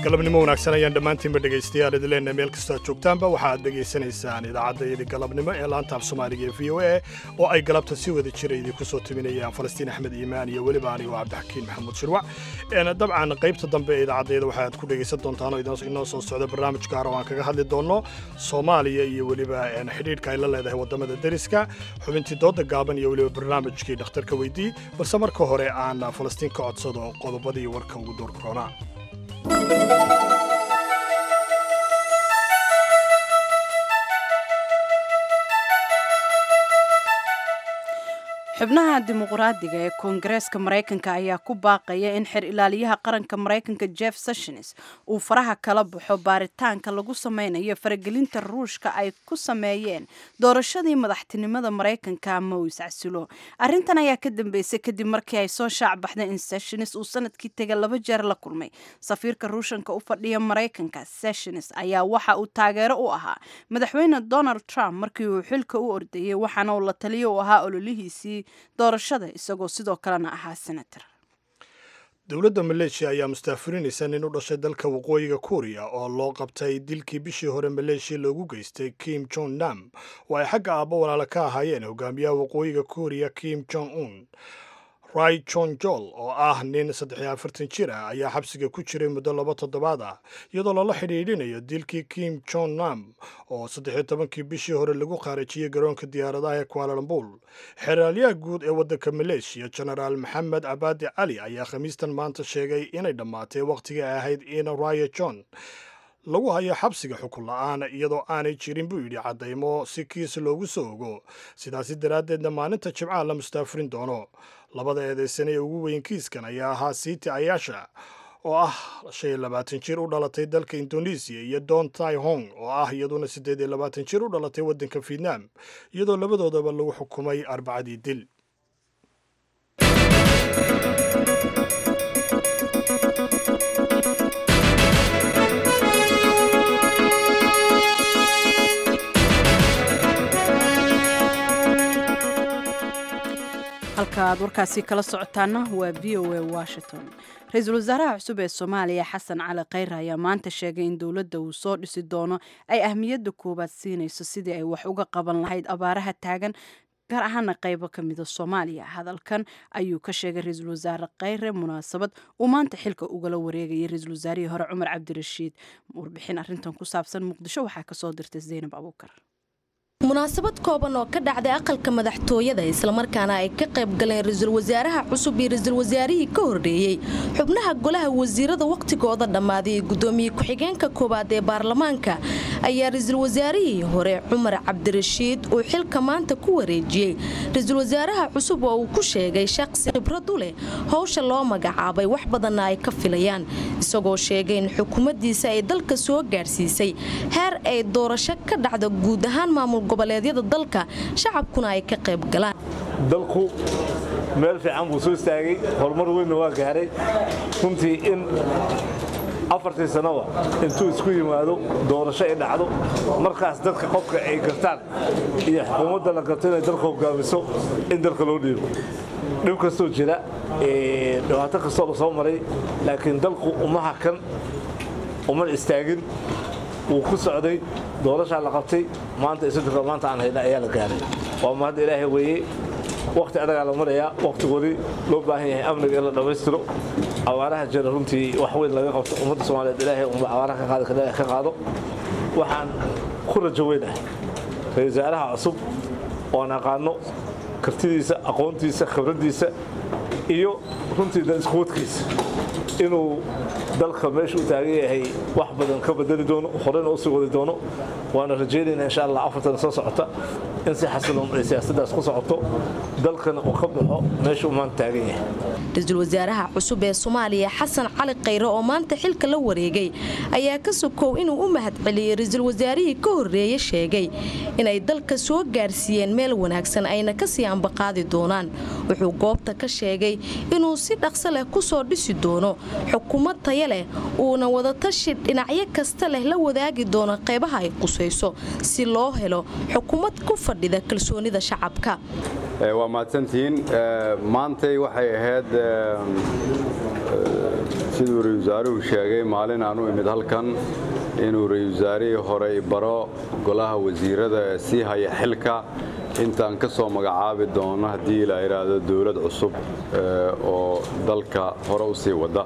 galabnimo wanaagsan ayaan dhammaantiinba dhegaystayaal idin leenahay meel kastoo aad joogtaanba waxaad dhegaysanaysaan idaacadda galabnimo ee laanta af soomaaliga ee v o a oo ay galabta si wada jira idinku soo timinayaan falastiin axmed iimaan iyo weliba anigo cabdixakiin maxamuud shirwac dabcan qaybta dambe ee idaacaddayada waxaad ku dhegaysan doontaan oo inoo soo socda barnaamij gaar oo aan kaga hadli doonno soomaaliya iyo weliba xidhiidhka ay la leedahay waddamada deriska xubintii dooda gaaban iyo weliba barnaamijkii dhakhtarka weydii balse marka hore aan falastiin ka codsado qodobadii warka ugu door koronaa xubnaha dimuqraadiga ee koongareeska maraykanka ayaa ku baaqaya in xer ilaaliyaha qaranka maraykanka jeff sessions uu faraha kala baxo baaritaanka lagu sameynayo faragelinta ruushka ay ku sameeyeen doorashadii madaxtinimada maraykanka ama uu iscasilo arrintan ayaa ka dambeysay kadib markii ay soo shaac baxday in sessions uu sanadkii tega laba jeer la kulmay safiirka ruushanka u fadhiya maraykanka sessions ayaa waxa uu taageero u ahaa madaxweyne donald trump markii uu xilka u ordayey waxaana uu la taliyo u ahaa ololihiisii doorashada isagoo sidoo kalena ahaa senator dowladda maleeshiya ayaa mustaafurinaysa nin u dhashay dalka waqooyiga kuuriya oo loo qabtay dilkii bishii hore maleeshiya loogu geystay kim jong nam oo ay xagga aabbo walaala ka ahaayeen hogaamiyaha waqooyiga kuuriya kim jong un rai jon jol oo ah nin saddex iyo afartan jir ah ayaa xabsiga ku jiray muddo laba toddobaad ah iyadoo lala xidhiidhinayo dilkii kim jong nam oo saddex iyo tobankii bishii hore lagu qaarajiyey garoonka diyaaradaha ee kualalambul xeraalyaha guud ee waddanka maleeshiya genaraal maxamed cabaadi cali ayaa khamiistan maanta sheegay inay dhammaatay wakhtigii ay ahayd in raya john lagu hayo xabsiga xukun la-aan iyadoo aanay jirin buu yidhi caddaymo si kiis loogu soo ogo sidaasi daraaddeedna maalinta jimcaha la mustaafurin doono labada eedeysan ee ugu weyn kiiskan ayaa ahaa siiti ayaasha oo ah shan iyo labaatan jir u dhalatay dalka indonesiya iyo don tai hong oo ah iyaduna siddeed iyo labaatan jir u dhalatay waddanka vietnam iyadoo labadoodaba lagu xukumay arbacadii dil halka aad warkaasi kala socotaana waa v o a washington ra-iisul wasaaraha cusub ee soomaaliya xasan cali khayre ayaa maanta sheegay in dowladda uu soo dhisi doono ay ahmiyadda koowaad siinayso sidii ay wax uga qaban lahayd abaaraha taagan gaar ahaana qaybo ka mida soomaaliya hadalkan ayuu ka sheegay ra-iisul wasaare khayre munaasabad uu maanta xilka ugala wareegayay ra-iisul wasaarihii hore cumar cabdirashiid warbixin arrintan ku saabsan muqdisho waxaa kasoo dirtay zaynab abuukar munaasabad kooban oo ka dhacday aqalka madaxtooyada islamarkaana ay ka qayb galeen ra-iisul wasaaraha cusub iyo ra-iisul wasaarihii ka horreeyey xubnaha golaha wasiirada wakhtigooda dhammaaday ee guddoomiye ku-xigeenka koowaad ee baarlamaanka ayaa ra-iisul wasaarihii hore cumar cabdirashiid uu xilka maanta ku wareejiyey ra-iisul wasaaraha cusub oo uu ku sheegay shaqsi khibrad u leh howsha loo magacaabay wax badanna ay ka filayaan isagoo sheegay in xukuumaddiisa ay dalka soo gaadhsiisay heer ay doorasho ka dhacda guud ahaan maamul goboleedyada dalka shacabkuna ay ka qayb galaan dalku meel fiican buu soo istaagay horumar weynna waa gaaray runtii in afartii sannoba intuu isku yimaado doorasho ay dhacdo markaas dadka qofka ay gartaan iyo xukuumadda la garto inay dalka hogaamiso in dalka loo dhiibo dhib kastoo jira dhibaato kastoo la soo maray laakiin dalku umaha kan uman istaagin wuu ku socday doorashaa la qabtay maanta isodurka maanta aan hayna ayaa la gaaray waa mahadda ilaahay weeye wakhti adagaa la marayaa wakhtigoodii loo baahan yahay amniga in la dhammaystiro abaaraha jira runtii wax weyn laga qabto ummadda soomaaliyeed ilaahay unba abaaraha ka qaadi kara ka qaado waxaan ku rajo weynahay ra-isul wasaaraha cusub oon aqaano kartidiisa aqoontiisa khibraddiisa iyo runtii daniskuwadkiisa inuu dalka meesha u taagan yahay wax badan ka bedeli doono horena usii wadi doono waana rajaynayna insha allah afartan soo socota in si xasiloon ay siyaasaddaas ku socoto dalkana uu ka baxo meesha uu maanta taagan yahay ra-iisul wasaaraha cusub ee soomaaliya xasan cali khayre oo maanta xilka la wareegay ayaa ka sokow inuu u mahadceliyey ra-iisul wasaarihii ka horreeye sheegay inay dalka soo gaarsiiyeen meel wanaagsan ayna kasii ambaqaadi doonaan wuxuu goobta ka sheegay inuu si dhaqso leh kusoo dhisi doono xukuumad taya leh uuna wadatashi dhinacyo kasta leh la wadaagi doono qaybaha ay qusayso si loo helo xukuumad ku fadhida kalsoonida shacabka waa mahadsantihiin maantay waxay ahayd siduu ra-isul wasaaruhu sheegay maalin aan u imid halkan inuu ra-isul wasaarihii hore baro golaha wasiirada ee sii haya xilka intaan ka soo magacaabi doono haddii la yidhaahdo dowlad cusub oo dalka hore u sii wada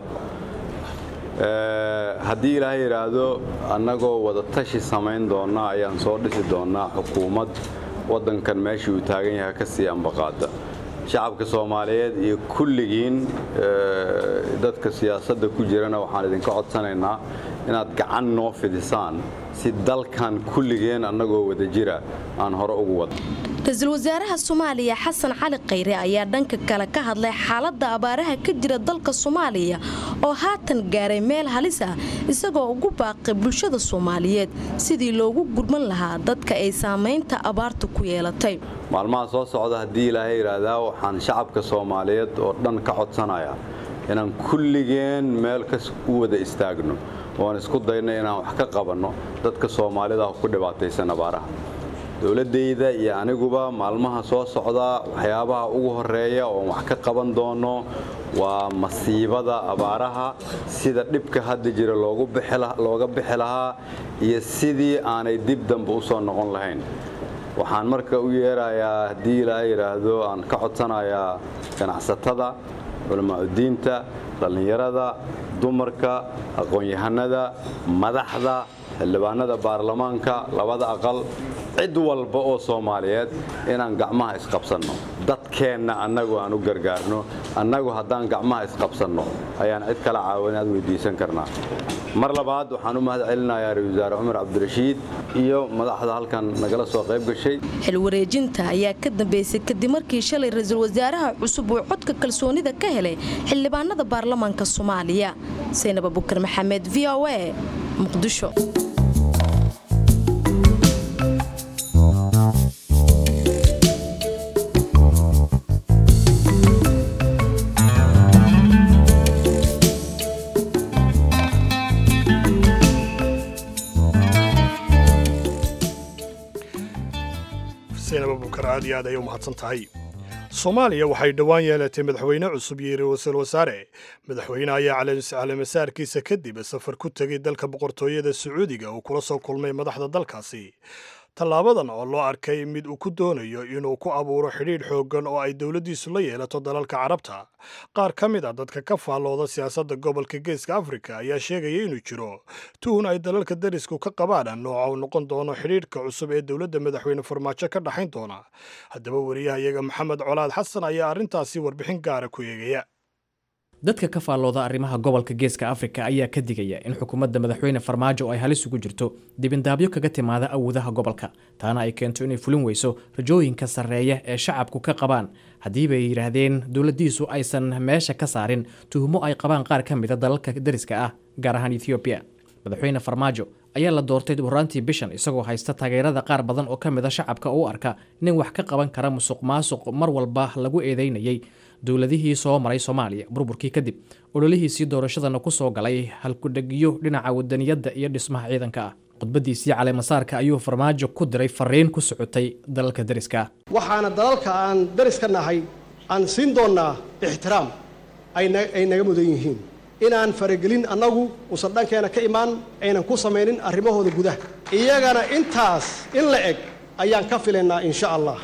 haddii ilaahay yidhaahdo annagoo wada tashi samayn doonna ayaan soo dhisi doonnaa xukuumad waddankan meeshii uu taagan yahay ka sii ambaqaada shacabka soomaaliyeed iyo kulligiin dadka siyaasadda ku jirana waxaan idinka codsanaynaa inaad gacan noo fidisaan si dalkan kulligeen annagoo wada jira aan hore ugu wada ra-iisul wasaaraha soomaaliya xasan cali khayre ayaa dhanka kale ka hadlay xaaladda abaaraha ka jira dalka soomaaliya oo haatan gaaray meel halis ah isagoo ugu baaqay bulshada soomaaliyeed sidii loogu gurman lahaa dadka ay saamaynta abaartu ku yeelatay maalmaha soo socda haddii ilaahay yidhaahdaa waxaan shacabka soomaaliyeed oo dhan ka codsanayaa inaan kulligeen meel ka u wada istaagno ooaan isku dayno inaan wax ka qabanno dadka soomaalida ku dhibaataysan abaaraha dowladdayda iyo aniguba maalmaha soo socda waxyaabaha ugu horeeya oon wax ka qaban doono waa masiibada abaaraha sida dhibka hadda jira looga bixi lahaa iyo sidii aanay dib dambe u soo noqon lahayn waxaan marka u yeerayaa haddii ilaa yidhaahdo aan ka codsanayaa ganacsatada culamaauddiinta dhallinyarada dumarka aqoon-yahanada madaxda xildhibaanada baarlamaanka labada aqal cid walba oo soomaaliyeed inaan gacmaha isqabsanno dadkeenna annagu aan u gargaarno annagu haddaan gacmaha isqabsanno ayaan cid kala caawinaad weydiisan karnaa mar labaad waxaan u mahad celinayaa ra-isul wasaare cumar cabdirashiid iyo madaxda halkan nagala soo qayb gashay xil wareejinta ayaa ka dambeysay kadib markii shalay ra-iisul wasaaraha cusub uu codka kalsoonida ka helay xildhibaanada baarlamaanka soomaaliya saynab abukar maxamed v o a muqdisho abubakar aad iyo aad ayay u mahadsan tahay soomaaliya waxay dhowaan yeelatay madaxweyne cusub iyo ra-iisul wasaare madaxweyne ayaa caleemasaarkiisa kadib safar ku tegay dalka boqortooyada sacuudiga uu kula soo kulmay madaxda dalkaasi tallaabadan oo loo arkay mid uu ku doonayo inuu ku abuuro xidhiidh xooggan oo ay dowladdiisu la yeelato dalalka carabta qaar ka mid a dadka ka faallooda siyaasadda gobolka geeska afrika ayaa sheegaya inuu jiro tuhun ay dalalka darisku ka qabaan nooca uu noqon doono xidhiidhka cusub ee dowladda madaxweyne farmaajo ka dhaxayn doona haddaba wariyahayaga maxamed colaad xasan ayaa arrintaasi warbixin gaara ku eegaya dadka ka faallooda arrimaha gobolka geeska afrika ayaa ka digaya in xukuumadda madaxweyne farmaajo ay halis ugu jirto dibindaabyo kaga timaada awoodaha gobolka taana ay keento inay fulin weyso rajooyinka sarreeya ee shacabku ka qabaan haddiiba ay yidhaahdeen dowladdiisu aysan meesha ka saarin tuhumo ay qabaan qaar ka mida dalalka dariska ah gaar ahaan ethoobiya madaxweyne farmaajo ayaa la doortay horaantii bishan isagoo haysta taageerada qaar badan oo ka mid a shacabka u arka nin wax ka qaban kara musuq maasuq mar walba lagu eedeynayay dowladihii soo maray soomaaliya burburkii kadib ololihiisii doorashadana ku soo galay halkudhegyo dhinaca wadaniyadda iyo dhismaha ciidanka ah khudbadiisii caleemasaarka ayuu farmaajo ku diray fariin ku socotay dalalka dariska ah waxaana dalalka aan daris ka nahay aan siin doonnaa ixtiraam ay naga mudan yihiin inaan faragelin annagu uusan dhankeena ka imaan aynan ku samaynin arrimahooda gudaha iyagana intaas in la eg ayaan ka filaynaa insha allah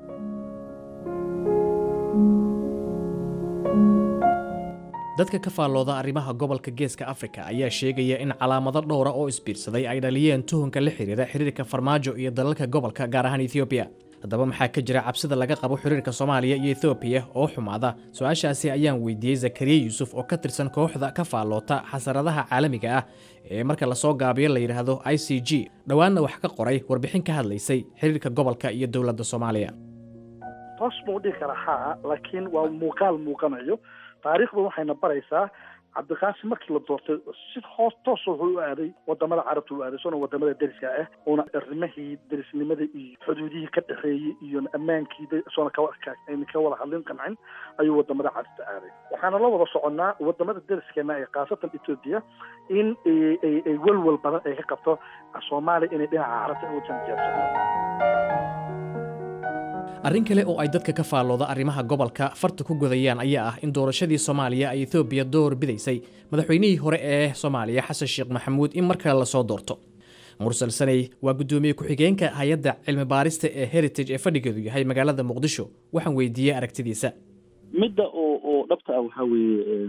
dadka ka faallooda arrimaha gobolka geeska afrika ayaa sheegaya in calaamado dhowra oo isbiirsaday ay dhaliyeen tuhunka la xiriira xiriirka farmaajo iyo dalalka gobolka gaar ahaan ethoobiya haddaba maxaa ka jira cabsida laga qabo xiriirka soomaaliya iyo ethoobiya oo xumaada su-aashaasi ayaan weydiiyey zakariya yuusuf oo ka tirsan kooxda ka faalloota xasaradaha caalamiga ah ee marka lasoo gaabiyo la yidhaahdo i c g dhowaanna wax ka qoray warbixin ka hadlaysay xiriirka gobolka iyo dowladda soomaaliya toos buu dhihi karaa haa laakiin waa muuqaal muuqanayo taariikhdu waxayna baraysaa cabdiqaasim markii la doortay si hoos toos wuxuu u aaday wadamada carabta u aaday soona wadamada deriska ah uuna arrimahii derisnimada iyo xuduudihii ka dhexeeyey iyo ammaankii soona kawayna ka wada hadlin qancin ayuu wadamada carabta aaday waxaana la wada soconnaa wadamada deriskeena ee khaasatan etoobiya in ay welwel badan ay ka qabto soomaaliya inay dhinaca carabta u janjeersato arrin kale oo ay dadka ka faallooda arrimaha gobolka farta ku godayaan ayaa ah in doorashadii soomaaliya ay etoobiya door bidaysay madaxweynihii hore ee soomaaliya xasan sheekh maxamuud in mar kale lasoo doorto mursal saney waa guddoomiye ku-xigeenka hay-adda cilmi baarista ee heritage ee fadhigeedu yahay magaalada muqdisho waxaan weydiiyey aragtidiisa midda oo oo dhabta ah waxaa weeye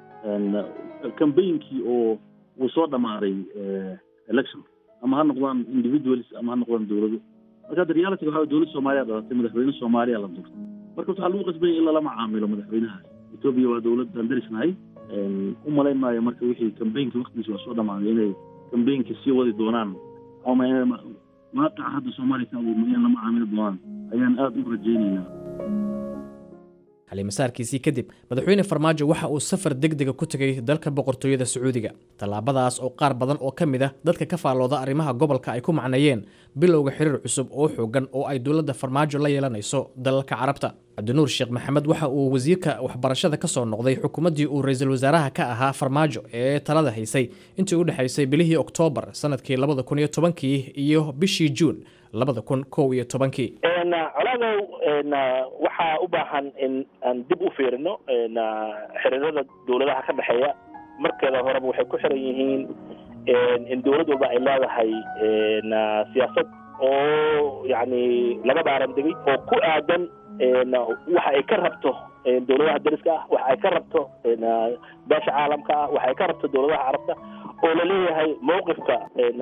cambaynkii oo uu soo dhammaaday election ama ha noqdaan individuals ama ha noqdaan dowlado marka hadda reality waxa dowladda soomaaliya dhalatay madaxweyne soomaaliya la doortay marka waxaa lagu qasbaya in lala macaamilo madaxweynahaas etoobiya waa dowlad aan darisnahay u malayn maayo marka wixii cambaynka waktigiisa waa soo dhammaaday inay cambaynka sii wadi doonaan ama inay waaqaca hadda soomaaliya ka abuurma inay la macaamili doonaan ayaan aada u rajaynaynaa xalimasaarkiisii kadib madaxweyne farmaajo waxa uu safar deg dega ku tegay dalka boqortooyada sacuudiga tallaabadaas oo qaar badan oo ka mid ah dadka ka faallooda arrimaha gobolka ay ku macneeyeen bilowga xiriir cusub oo xoogan oo ay dowladda farmaajo la yeelanayso dalalka carabta cabdinuur sheekh maxamed waxa uu wasiirka waxbarashada ka soo noqday xukuumaddii uu ra-iisul wasaaraha ka ahaa farmaajo ee talada haysay intii u dhexaysay bilihii oktoobar sanadkii labada kun iyo tobankii iyo bishii juun labada kun kow iyo tobankii colaadow waxaa u baahan in aan dib u fiirino xiriirada dowladaha ka dhexeeya markeeda horeba waxay ku xiran yihiin in dowlad walba ay leedahay siyaasad oo yani laga baaran degay oo ku aadan waxa ay ka rabto dowladaha dariska ah waxa ay ka rabto beesha caalamka ah waxa ay ka rabto dowladaha carabta oo laleeyahay mawqifka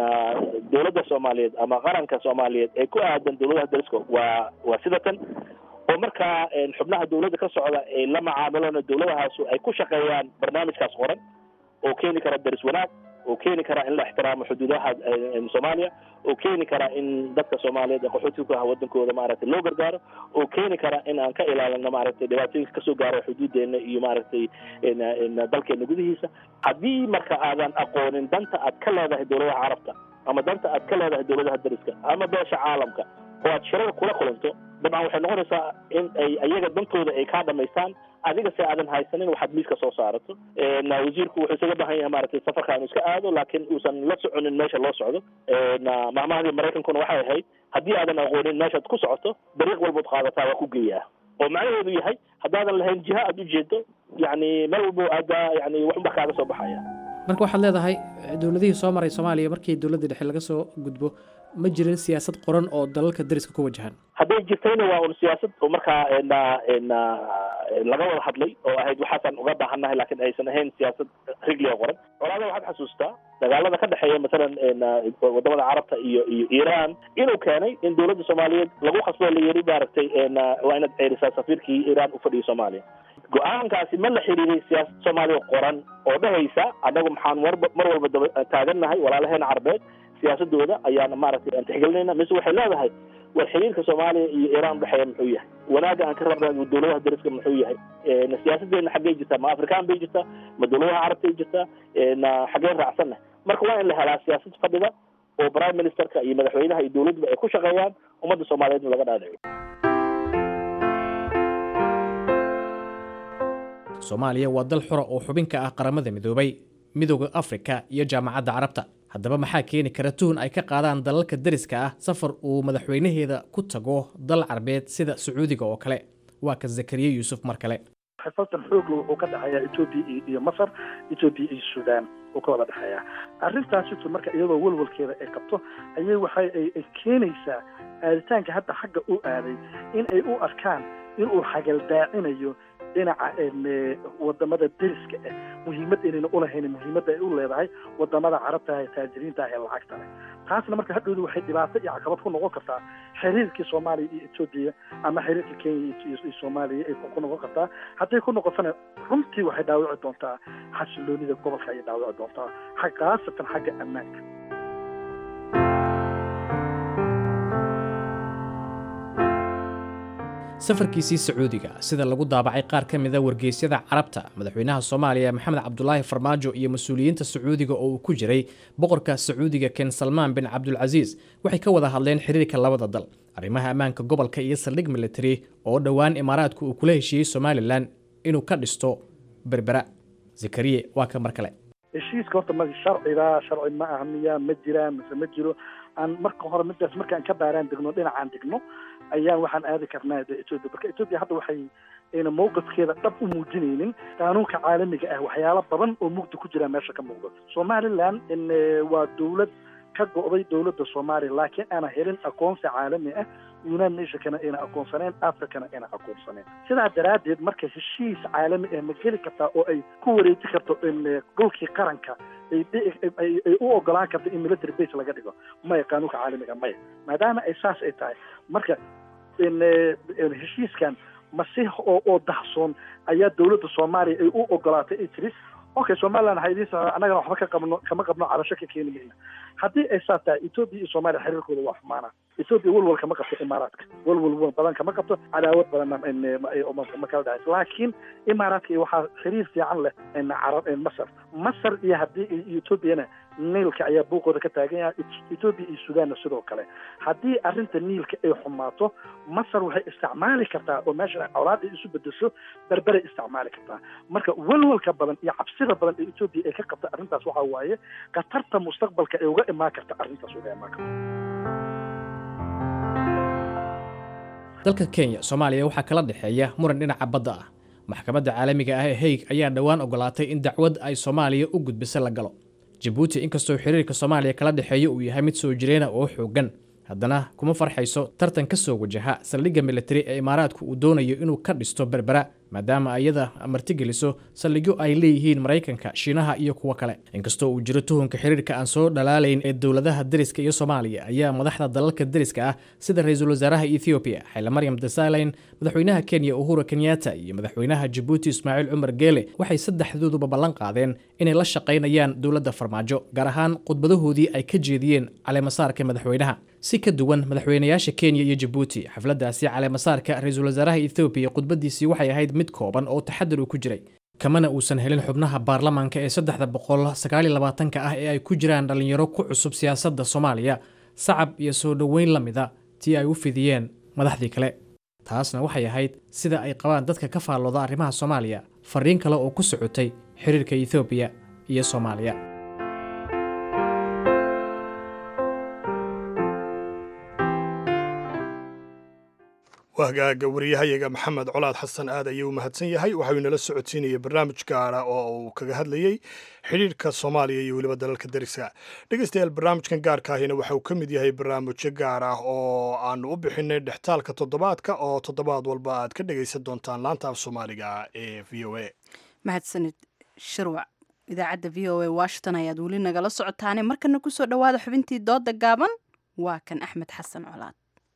dowladda soomaaliyeed ama qaranka soomaaliyeed ee ku aadan dowladaha dariska waa waa sida tan oo markaa xubnaha dowladda ka socda ay la macaamilaan dowladahaasu ay ku shaqeeyaan barnaamijkaas qoran oo keeni kara daris wanaag oo keeni kara in la ixtiraamo xuduudaha soomaaliya oo keeni kara in dadka soomaaliyeed ee qaxootiga ku ah wadankooda maaragtay loo gargaaro oo keeni kara in aan ka ilaalino maaragtay dhibaatooyinka kasoo gaaro xuduudeena iyo maaragtay dalkeena gudihiisa haddii marka aadan aqoonin danta aad ka leedahay dowladaha carabta ama danta aad ka leedahay dowladaha dariska ama beesha caalamka oo aad shirada kula kulanto dabcan waxay noqonaysaa in ay ayaga dantooda ay kaa dhamaystaan adiga se aadan haysanin waxaad miiska soo saarato wasiirku wuxuu isaga baahan yahay maaragtay safarka inu iska aado laakiin uusan la soconin meesha loo socdo mahmahadii maraykankuna waxay ahayd haddii aadan aqoonin meeshaad ku socoto dariiq walbood qaadataa waa ku geeyaa oo macnaheedu yahay haddaadan lahayn jiha aad ujeedo yani meel walbo aadaa yani waxunba kaaga soo baxaya marka waxaad leedahay dowladihii soo maray soomaaliya markii dowladda dhexe laga soo gudbo ma jirin siyaasad qoran oo dalalka dariska ku wajahan hadday jirtayna waa un siyaasad oo markaa na na laga wada hadlay oo ahayd waxaasaan uga baahannahay laakiin aysan ahayn siyaasad rigliga qoran colaada waxaad xasuustaa dagaalada ka dhexeeya masalan wadamada carabta iyo iyo iran inuu keenay in dowladda soomaaliyeed lagu khasbo la yiri maaragtay waa inaad ceerisaa safiirkii iran ufadhiyo soomaaliya go-aankaasi ma la xiriiray siyaasad soomaaliya qoran oo dhehaysa annagu maxaan marba mar walba daba taagannahay walaalaheena carbeed siyaasadooda ayaan maaragtay aan tixgelinayna mise waxay leedahay war xiriirka soomaaliya iyo iran udhexeeya muxuu yahay wanaagga aan ka rabna dowladaha dariska muxuu yahay siyaasadeena xaggey jirtaa ma afrikaan bay jirtaa ma dowladaha carabtay jirtaa xaggeen raacsanna marka waa in la helaa siyaasad fadhida oo prime ministerka iyo madaxweynaha iyo dowladba ay ku shaqeeyaan ummadda soomaaliyeedna laga dhaadhico soomaaliya waa dal xura oo xubin ka ah qaramada midoobay midooda afrika iyo jaamacadda carabta haddaba maxaa keeni kara tuhun ay ka qaadaan dalalka dariska ah safar uu madaxweynaheeda ku tago dal carbeed sida sacuudiga oo kale waa ka zakariya yuusuf mar kale xifaltan xoogla wuxuu ka dhexeeyaa etoobiya iyo masar etoobiya iyo suudaan uu ka wada dhexeeyaa arrintaasitu marka iyadoo walwalkeeda ay qabto ayay waxay ay keenaysaa aaditaanka hadda xagga u aaday in ay u arkaan inuu xagaldaacinayo dhinaca wadamada deriska ah muhiimad inayna ulahayn muhiimadda ay u leedahay wadamada carabta ee taajiriinta ah ee lacagta leh taasna marka hadhowdu waxay dhibaato iyo caqabad ku noqon kartaa xiriirkii soomaaliya iyo etoobiya ama xiriirka kenya iyo soomaaliya ay ku noqon kartaa hadday ku noqotona runtii waxay dhaawici doontaa xasiloonida gobolka ayay dhaawici doontaa khaasatan xagga ammaanka safarkiisii sacuudiga sida lagu daabacay qaar ka mida wargeysyada carabta madaxweynaha soomaaliya maxamed cabdulaahi farmaajo iyo mas-uuliyiinta sacuudiga oo uu ku jiray boqorka sacuudiga ken salmaan bin cabdulcasiis waxay ka wada hadleen xiriirka labada dal arrimaha ammaanka gobolka iyo saldhig military oo dhowaan imaaraadku uu kula heshiiyey somalilan inuu ka dhisto berbera zakariye waa ka mar kale heshiiska horta ma sharciga sharci ma ah miya ma jiraan mise ma jiro aan marka hore midaas markaan ka baaraan degno dhinacaan degno ayaan waxaan aadi karnaa de etoobiya marka etoobiya hadda waxay ayna mowqifkeeda dhab u muujinaynin qaanuunka caalamiga ah waxyaalo badan oo mugdi ku jira meesha ka muuqdo somaliland in waa dowlad ka go'day dowladda soomaaliya laakiin aana helin aqoonsi caalami ah united nationkana ayna aqoonsaneen africana ayna aqoonsaneen sidaa daraaddeed marka heshiis caalami ah ma geli kartaa oo ay ku wareeji karto in dhulkii qaranka ay ay u ogolaan karto in military base laga dhigo maya qaanuunka caalamiga maya maadaama ay saas ay tahay marka in heshiiskan masi oo oo dahsoon ayaa dowladda soomaaliya ay u ogolaatay ay tiri okay somaliland waxaa idiin socdaa annagana waxba ka qabno kama qabno cabasho ka keeni mayna haddii ay saas tahay etoobiya iyo soomaaliya xiriirkooda waa xumaana etoobiya walwal kama qabto imaaraadka walwal badan kama qabto cadaawad badanna ma kala dhacayso laakiin imaaraadka iyo waxaa xiriir fiican leh carab masar masar iyo haddii iyo etoobiyana niilka ayaa buuqooda ka taagan yahay etoobiya iyo sudaanna sidoo kale haddii arrinta niilka ay xumaato masar waxay isticmaali kartaa oo meesha colaad ay isu bedesho berberay isticmaali kartaa marka walwalka badan iyo cabsida badan ee etoobiya ay ka qabta arrintaas waxaa waaye khatarta mustaqbalka ay uga imaan karta arrintaas uga imaan karta dalka kenya soomaaliya waxaa kala dhexeeya muran dhinaca badda ah maxkamadda caalamiga ah ee haig ayaa dhowaan ogolaatay in dacwad ay soomaaliya u gudbisa la galo jabuuti inkastoo xiriirka soomaaliya kala dhexeeya uu yahay mid soo jireena oo xooggan haddana kuma farxayso tartan ka soo wajaha saldhigga militari ee imaaraadku uu doonayo inuu ka dhisto berbera maadaama iyada martigeliso saldhigyo ay leeyihiin maraykanka shiinaha iyo kuwo kale inkastoo uu jiro tuhunka xiriirka aan soo dhalaalayn ee dowladaha deriska iyo soomaaliya ayaa madaxda dalalka deriska ah sida ra-iisul wasaaraha ethoobiya xayla maryam desalegn madaxweynaha kenya uhura kenyatta iyo madaxweynaha jabuuti ismaaciil cumar geele waxay saddexdooduba ballan qaadeen inay la shaqaynayaan dowladda farmaajo gaar ahaan khudbadahoodii ay ka jeediyeen caleemasaarka madaxweynaha si ka duwan madaxweynayaasha kenya iyo jabuuti xafladdaasi caleemasaarka ra-iisul wasaaraha ethoobiya khudbadiisii waxay ahayd mid kooban oo taxadar uu ku jiray kamana uusan helin xubnaha baarlamaanka ee saddexda boqol sagaaliyo labaatanka ah ee ay ku jiraan dhallinyaro ku cusub siyaasadda soomaaliya sacab iyo soo dhoweyn la mida tii ay u fidiyeen madaxdii kale taasna waxay ahayd sida ay qabaan dadka ka faallooda arrimaha soomaaliya fariin kale oo ku socotay xiriirka ethoobiya iyo soomaaliya wahgaaga wariyahayaga maxamed colaad xasan aad ayuu u mahadsan yahay waxau inala socodsiinayay barnaamij gaara oo uu kaga hadlayey xidhiirka soomaaliya iyo weliba dalalka deriska dhegeystayaal barnaamijkan gaarka ahina waxa uu ka mid yahay barnaamijyo gaar ah oo aanu u bixinay dhextaalka toddobaadka oo toddobaad walba aad ka dhegaysan doontaan laanta af soomaaliga ee v o a mahadsanid shirwac idaacadda v o a washington ayaad weli nagala socotaane markana kusoo dhowaada xubintii dooda gaaban waa kan axmed xasan colaad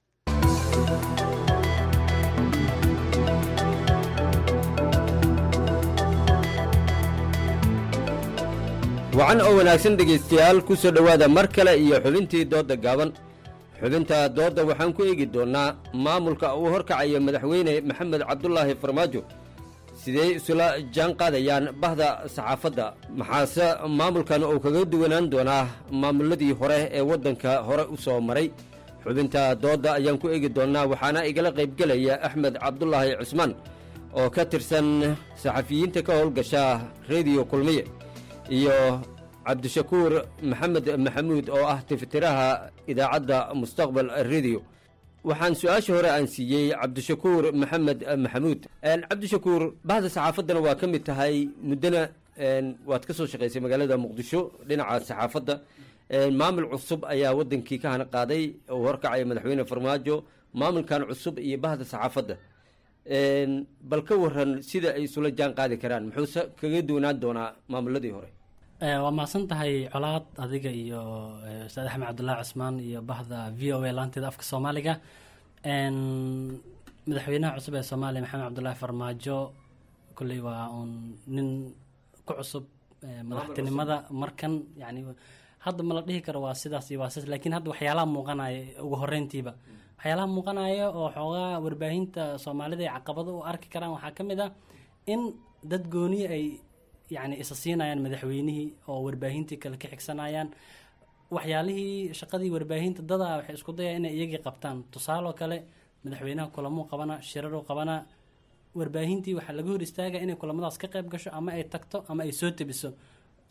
wacan oo wanaagsan dhegaystayaal ku soo dhowaada mar kale iyo xubintii doodda gaaban xubinta doodda waxaan ku eegi doonnaa maamulka uu horkacayo madaxweyne maxamed cabdulaahi farmaajo sidee isula jaan qaadayaan bahda saxaafadda maxaase maamulkan uu kaga duwanaan doonaa maamulladii hore ee waddanka hore u soo maray xubinta doodda ayaan ku eegi doonnaa waxaana igala qaybgelaya axmed cabdulaahi cusmaan oo ka tirsan saxafiyiinta ka howlgasha rediyo kulmiye iyo cabdishakuur maxamed maxamuud oo ah tifitiraha idaacadda mustaqbal rediyo waxaan su-aasha hore aan siiyey cabdishakuur maxamed maxamuud cabdishakuur bahda saxaafaddana waa ka mid tahay muddona waad ka soo shaqaysay magaalada muqdisho dhinaca saxaafadda maamul cusub ayaa waddankii ka hana qaaday uu horkacaya madaxweyne farmaajo maamulkan cusub iyo bahda saxaafadda bal ka waran sida ay isula jaan qaadi karaan muxuuse kaga duwanaan doonaa maamuladii hore waa mahadsan tahay colaad adiga iyo ustaad axmed cabdullaahi cusmaan iyo bahda v o a laanteeda afka soomaaliga madaxweynaha cusub ee soomaaliya maxamed cabdullaahi farmaajo kolley waa uun nin ku cusub madaxtinimada markan yani hadda ma la dhihi karo waa sidaas iyo waa sidaas laakiin hadda waxyaalaha muuqanaya ugu horreyntiiba waxyaalaha muuqanaya oo xoogaa warbaahinta soomaalida ay caqabado u arki karaan waxaa ka mid ah in dad gooni ay yani isa siinayaan madaxweynihii oo warbaahintii kale ka xigsanayaan waxyaalihii shaqadii warbaahinta dadaa waxay isku dayaan inay iyagii qabtaan tusaaloo kale madaxweynaha kulamuu qabana shiraruu qabana warbaahintii waxaa laga hor istaaga inay kulamadaas ka qayb gasho ama ay tagto ama ay soo tebiso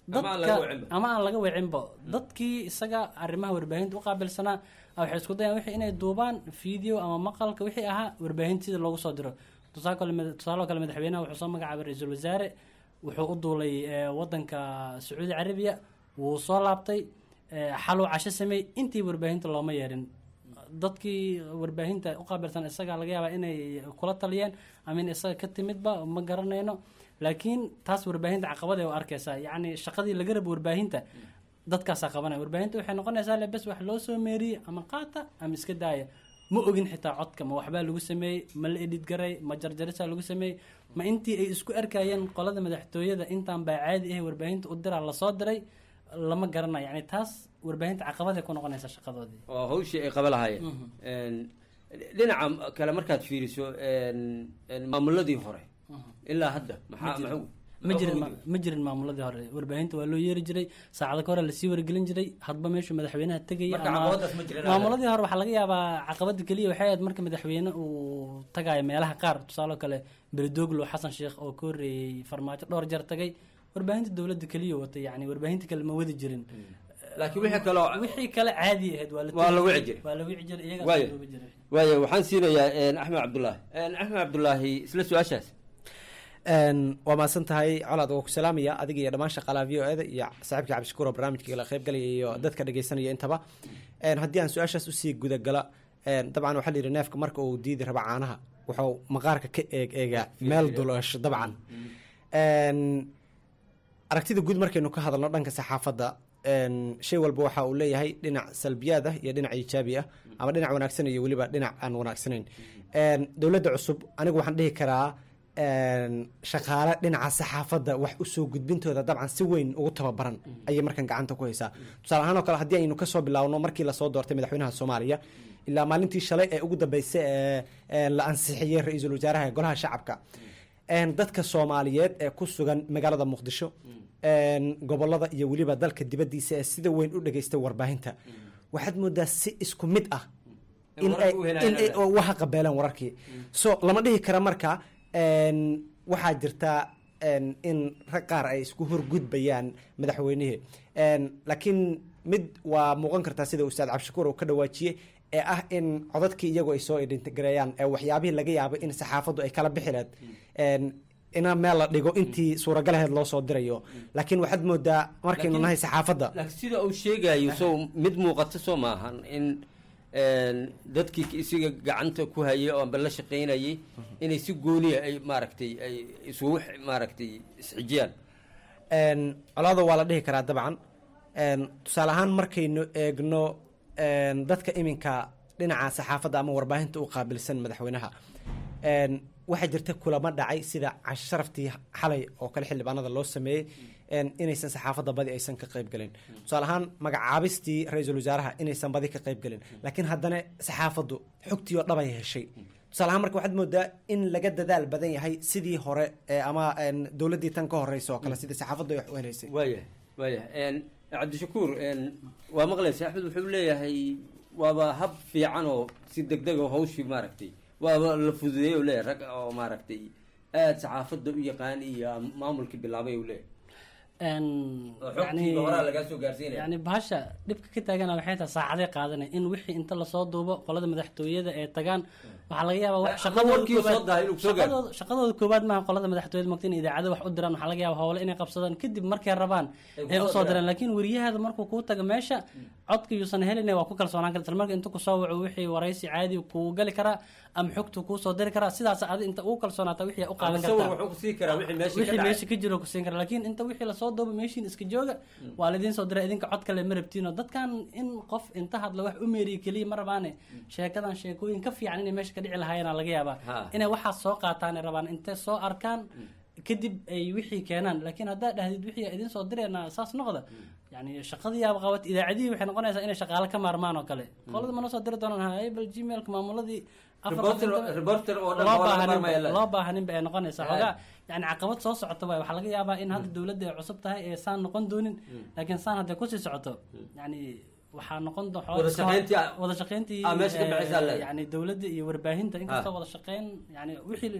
Ama aan laga dadka wacinba. ama aan laga wecinba dadkii isaga arrimaha warbaahinta u qaabilsanaa ah, waxay isku dayaan wixii inay duubaan video ama maqalka wixii ahaa warbaahinta sida loogu soo diro tusaale kale mad- tusaale kale madaxweynaha wuxuu soo magacaabay ra-iisul wasaare wuxuu u duulay eh, wadanka sacuudi carabiya wuu soo laabtay eh, xaluu casho sameey intii warbaahinta looma yeerin dadkii warbaahinta u qaabilsan isaga laga yaabaa inay kula taliyeen ama in isaga ka timidba ma garanayno laakiin taas warbaahinta caqabad ay u arkaysaa yacni shaqadii laga rabo warbaahinta dadkaasaa qabanaya warbaahinta waxay noqonaysaa le bes wax loo soo meeriyey ama qaata ama iska daaya ma ogin xitaa codka ma waxbaa lagu sameeyey ma la edhid garay ma jarjarisaa lagu sameeyey ma intii ay isku arkayeen qolada madaxtooyada intaan baa caadi ah warbaahinta u diraa lasoo diray lama garanayo yani taas warbaahinta caqabaday ku noqonaysaa shaqadoodii oo hawshii ay qaba lahaayeen Een, dhinaca kale markaad fiiriso een, een, maamuladii hore ilaa hadda maxaa jirin. maxuu- ma jirin maxuu ma- ma jirin maamuladii hore warbaahinta waa loo yeeri jiray saacado ka hore lasii wargelin jiray hadba meeshuu madaxweynaha tegaya Marka caqabadaas ma jirin maamuladii hore waxaa laga yaabaa caqabada keliya waxay ahayd marka madaxweyne uu tagayo meelaha qaar tusaale kale beledoglo xasan sheekh oo ka horreeyey farmaajo dhowr jeer tagay warbaahinta dowladda keliya watay yani warbaahinta kale ma wadi jirin laakiin wixii kaloo wixii kale caadi ahayd waa la waa la tegi wici jiray waa la wici jiray iyagaa waayo soo duubi jiray waayo waxaan siinayaa een, axmed cabdulaahi Een, axmed cabdulaahi isla su-aashaas Een, waa mahadsan tahay colaad waa ku salaamaya adiga iyo dhammaan shaqaalaha v o eda iyo saaxiibka cabdishakuur oo barnaamijka kala qaybgalaya iyo dadka dhegeysanaya intaba Een, haddii aan su-aashaas usii gudagala een, dabcan waxaa la yidhi neefka marka uu diidi rabo caanaha wuxuu maqaarka ka eeg eegaa meel dulasho dabcan Een, aragtida guud markaynu ka hadalno dhanka saxaafadda een, shay walba waxa uu leeyahay dhinac salbiyaad ah iyo dhinac iijaabi ah ama dhinac wanaagsan iyo weliba dhinac aan wanaagsanayn Een, dowladda cusub anigu waxaan dhihi karaa een, shaqaale dhinaca saxaafadda wax usoo gudbintooda dabcan si weyn ugu tababaran ayay markan gacanta ku haysaa tusaale ahaan oo kale haddii aynu kasoo bilaawno markii lasoo doortay madaxweynaha soomaaliya ilaa maalintii shalay ee ugu dambeysay ee ee la ansixiyey ra-iisul wasaaraha ee golaha shacabka Een, dadka soomaaliyeed ee ku sugan magaalada muqdisho een, gobolada iyo weliba dalka dibadiisa ee sida weyn u dhageystay warbaahinta waxaad moodaa si isku mid ah In in wararka ay u helayaan in ay hadda. waxa qabeelaan wararkii so lama dhihi kara marka een, waxaa jirta een, in rag qaar ay isku horgudbayaan madaxweynihii Een, laakiin mid waa muuqan kartaa sida ustaad cabdishakuur uu ka dhawaajiyey ee ah in codadkii iyagu ay soo idhintigareeyaan ee waxyaabihii laga yaabo in saxaafaddu ay kala bixi lahayd Een, ina meel la dhigo intii suuragalaheed loo soo dirayo laakiin waxaad moodaa markaynu Laakiin- nahay saxaafadda laakiin sida uu sheegayo so mid muuqata soo maahan in een, dadkii isiga gacanta ku hayay oo amba la shaqaynayay inay si gooniya ay maaragtay ay isugu x- maaragtay isxijiyaan Een, colaado waa la dhihi karaa dabcan Een, tusaale ahaan markaynu eegno een, dadka iminka dhinaca saxaafadda ama warbaahinta u qaabilsan madaxweynaha Een, waxaa jirta kulamo dhacay sida casho sharaftii xalay oo kale xildhibaanada loo sameeyey een, inaysan saxaafadda badi aysan ka qayb galin tusaale ahaan magacaabistii ra-iisul wasaaraha inaysan badi ka qayb galin laakiin haddana saxaafaddu xogtii oo dhabay heshay tusaale ahaan marka waxaad moodaa in laga dadaal badan yahay sidii hore ee ama een, dowladdii tan ka horeysa oo kale sidii saxaafaddu ay wax u helaysay waayahay waayahay Een, cabdishakuur een, waa maqlaysa axmed wuxuu leeyahay waaba hab fiican oo si degdeg oo hawshii maaragtay waaba la fududeeyey u leeyahay rag oo maaragtay aada saxaafadda u yaqaan iyo maamulkii bilaabay u leeyahay Een, oo xogtii horaa lagaa soo gaarsiinaya yani bahasha dhibka ka taagana waxay tahay saacaday qaadanay in wixii inta lasoo duubo qolada madaxtooyada ee tagaan waxaa laga yaabaa wax Ama shaqadooda warkii soo koobaad- dahay inuu soo gaaro. shaqadooda- shaqadooda koobaad maaha qolada madaxtooyada mogta in idaacada wax u diraan waxaa laga yaaba howle inay qabsadaan kadib markay rabaan Ay ee kusoo usoo diraan. diraan laakiin wariyahaada markuu kuu tago meesha codka yuusan helin waa ku kalsoonaan kara isla marka inta kusoo waco wixii waraysi caadi kuu gali karaa ama xogtu kuu soo diri karaa sidaas adi inta ugu kalsoonaata wixii u qaadan Ama sawir kartaa wuxuu ku sii karaa wixii meesha ka wixii dhacay. meesha ka jiro ku siin kara laakiin inta wixii lasoo duubo meeshiin iska jooga waa laydin soo diray idinka cod kale ma rabtiin oo dadkan in qof inta hadla wax u meeriya keliya ma rabaane sheekadan sheekooyin ka fiican inay meesha ka dhici lahaayeen laga yaabaa Ha. inay waxaas soo qaataan ay rabaan intay soo arkaan kadib ay wixii keenaan laakiin haddaad dhahdid wixii idin soo direena saas noqda yani shaqadii yaaba qabat idaacadihii waxay noqonaysaa inay shaqaale ka maarmaan oo kale qolada mana soo diri doonaan hay bal gmailka maamuladii afar qof Reporter- inta- reporter oo dhan loo oo laga baahanin maarmaya ba- la- loo baahanin ba ay noqonaysaa Hay. xogaa yani caqabad soo socota waay waxaa laga yaabaa in hadda dowladda ay cusub tahay ee saan noqon doonin laakiin saan hadday kusii socoto yani waxaa noqon do- Wada shaqayntii ah- wada shaqayntii ah, meesha ka eh, baxaysaa leedahay. yani dowladda iyo warbaahinta inkastoo Ah. wada shaqayn yani wixii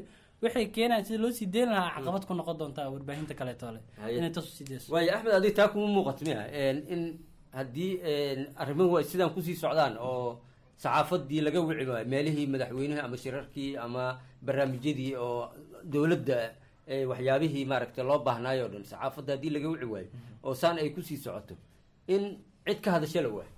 waxay keenayaan sida loo sii deyn lahaa caqabad ku noqon doontaa warbaahinta kaleeto le Haye. inay taas usii deyso waayo axmed adiga taa kuma muuqato miya in haddii arrimuhu ay sidaan kusii socdaan oo saxaafadii laga wici waayo meelihii madaxweynuhu ama shirarkii ama barnaamijyadii oo dowladda eh, waxyaabihii maaragtay loo baahnaayo o dhan saxaafadda haddii laga wici waayo oo saan ay kusii socoto in cid ka hadasha la waayo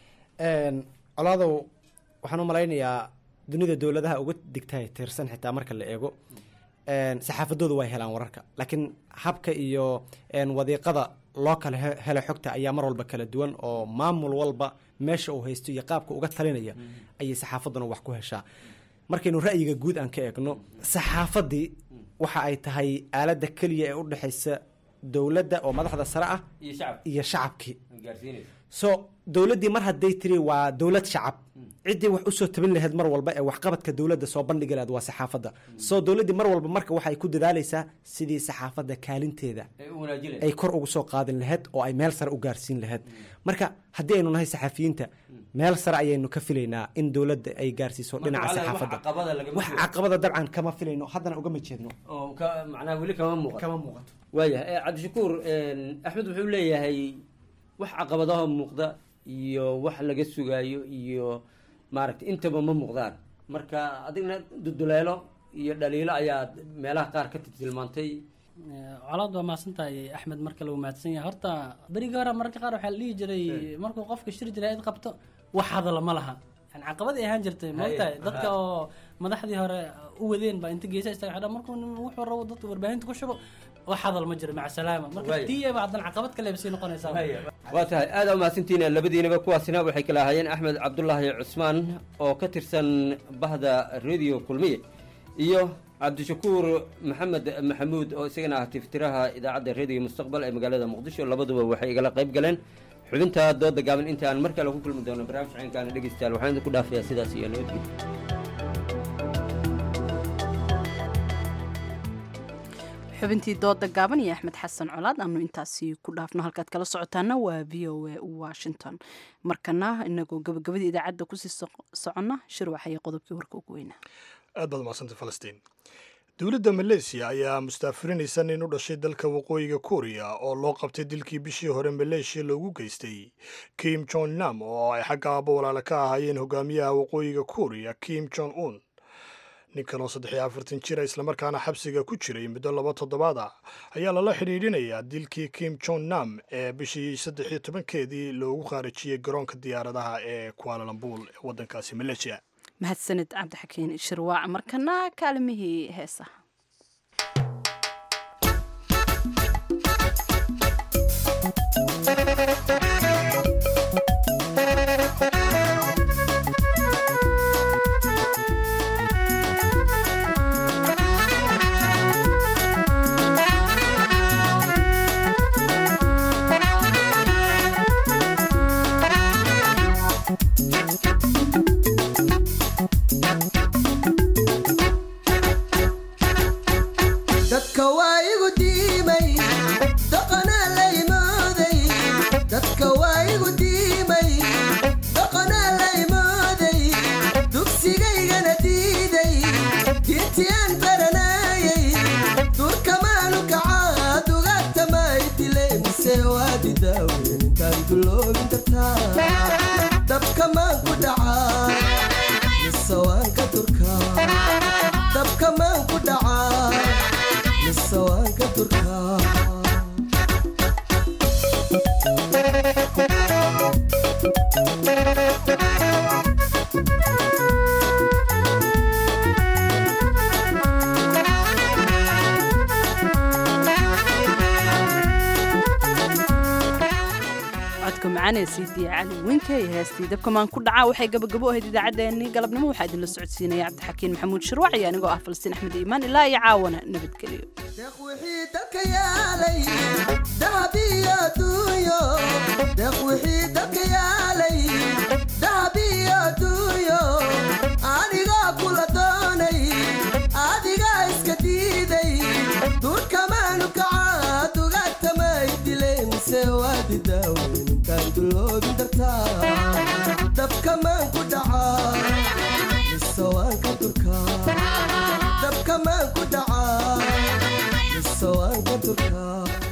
colaadow waxaan u malaynayaa dunida dowladaha uga digtahay tiirsan xitaa marka la eego een, saxaafadoodu way helaan wararka laakiin habka iyo een, wadiiqada loo kala he- helo xogta ayaa mar walba kala duwan oo maamul walba meesha uu haysto iyo qaabka uga talinaya ayay saxaafaduna wax ku heshaa markaynu ra'yiga guud aan ka eegno saxaafadii waxa ay tahay aaladda keliya ee u dhexaysa dowladda oo madaxda sare ah iyo shacab iyo shacabkii gaarsiinaysa so dowladdii mar hadday tiri waa dowlad shacab ciddii wax usoo tabin lahayd mar walba ee waxqabadka dowladda soo bandhigi lahayd waa saxaafadda so dowladdii mar walba marka waxay ku dadaalaysaa sidii saxaafadda kaalinteeda ay u wanaajinaysa ay kor ugu soo qaadin lahayd oo ay meel sare u gaarsiin lahayd marka haddii aynu nahay saxafiyiinta meel sare ayaynu ka filaynaa in dowladda ay gaarsiiso dhinaca Marka, wax saxaafadda caqabada lagama wax jiro. caqabada dabcan kama filayno haddana ugama jeedno oo ka macnaha weli kama muuqato kama muuqato waayahay eh, cabdishakuur een, axmed wuxuu leeyahay wax caqabadaha muuqda iyo wax laga sugaayo iyo maaragtay intaba ma muuqdaan marka adigna duduleelo iyo dhaliilo ayaa meelaha qaar ka tilmaantay colaad waa mahadsantahay axmed marka lagu mahadsan yahay horta berigii hore mararka qaar waxaa la dhihi jiray markuu qofka shir jiraayad qabto wax hadala ma laha yani caqabad ay ahaan jirtay moogtahay Haye, dadka ha. oo madaxdii hore u wadeen baa inta geesa istaga xidha markuu nin wuxuu rabo dadka warbaahinta ku shubo wax hadal ma jiro maca salaama marka Waaye. tiiyaba haddana caqabad kale ba sii noqonaysaa waa tahay aada u mahadsantihiin labadiinaba kuwaasina waxay kala ahaayeen axmed cabdulaahi cusmaan oo ka tirsan bahda radio kulmiye iyo cabdishakuur maxamed maxamuud oo isagana ah tiftiraha idaacadda radio mustaqbal ee magaalada muqdisho labaduba waxay igala qayb galeen xubinta dooda gaaban inta aan mar kale ku kulmi doono barnaamij caynkaana dhegeystayaal waxaan idinku dhaafayaa sidaas iyo nabadgelyo xubintii dooda gaaban iyo axmed xasan colaad aanu intaasi ku dhaafno halkaad kala socotaana waa v o a washington markana inagoo gabagabadii idaacadda kusii soc- soconna shirwax iyo qodobkii warka ugu weynaa aad baad umadsantay falastiin dowladda maleesiya ayaa mustaafirinaysa nin u dhashay dalka waqooyiga kuuriya oo loo qabtay dilkii bishii hore maleeshiya loogu geystay kim jong nam oo ay xagga aabbo walaala ka ahaayeen hogaamiyaha waqooyiga kuuriya kim jong un ninkan oo saddex iyo afartan jira islamarkaana xabsiga ku jiray muddo laba toddobaad ah ayaa lala xidhiidhinayaa dilkii kim jong nam ee bishii saddex iyo tobankeedii loogu khaarijiyey garoonka diyaaradaha ee kualalambul ee waddankaasi maleeshiya mahadsanid cabdixakiin shirwaac markana kaalimihii heesaha dadka waa igu diimay dhaqanaa la imooday dadka waa igu diimay dhaqanaa la imooday dugsigaygana diiday diintii aan baranayay durkamaanu kacaa dugaagtamay dile mise waa didaawen intaan duloobin kartaa dabkamaan ku dhacaa mise waan ka durkaa dabkamaan ku dhacaa mise waan ka durkaa codka macaanee siidiya cali winka iyo heestii dabkamaan ku dhacaa waxay gabagabo ahayd idaacaddeenii galabnimo waxaa idinla socodsiinaya cabdixakiin maxamuud shirwac iyo anigoo ah falastiin axmed iimaan ilaa iyo caawana nabadgelyo wixii dalka yaalay dahab iyo adduunyo deeq wixii dalka yaalay dahab iyo adduunyo anigaa kula doonay adigaa iska diiday durkamaanu kacaa dugaagtamay dilay mise waa didaawen intaan duloobin dartaa dabkamaan ku dhacaa mise misawaanka turkaa dabka maan ku dhacaa misawaanka turkaa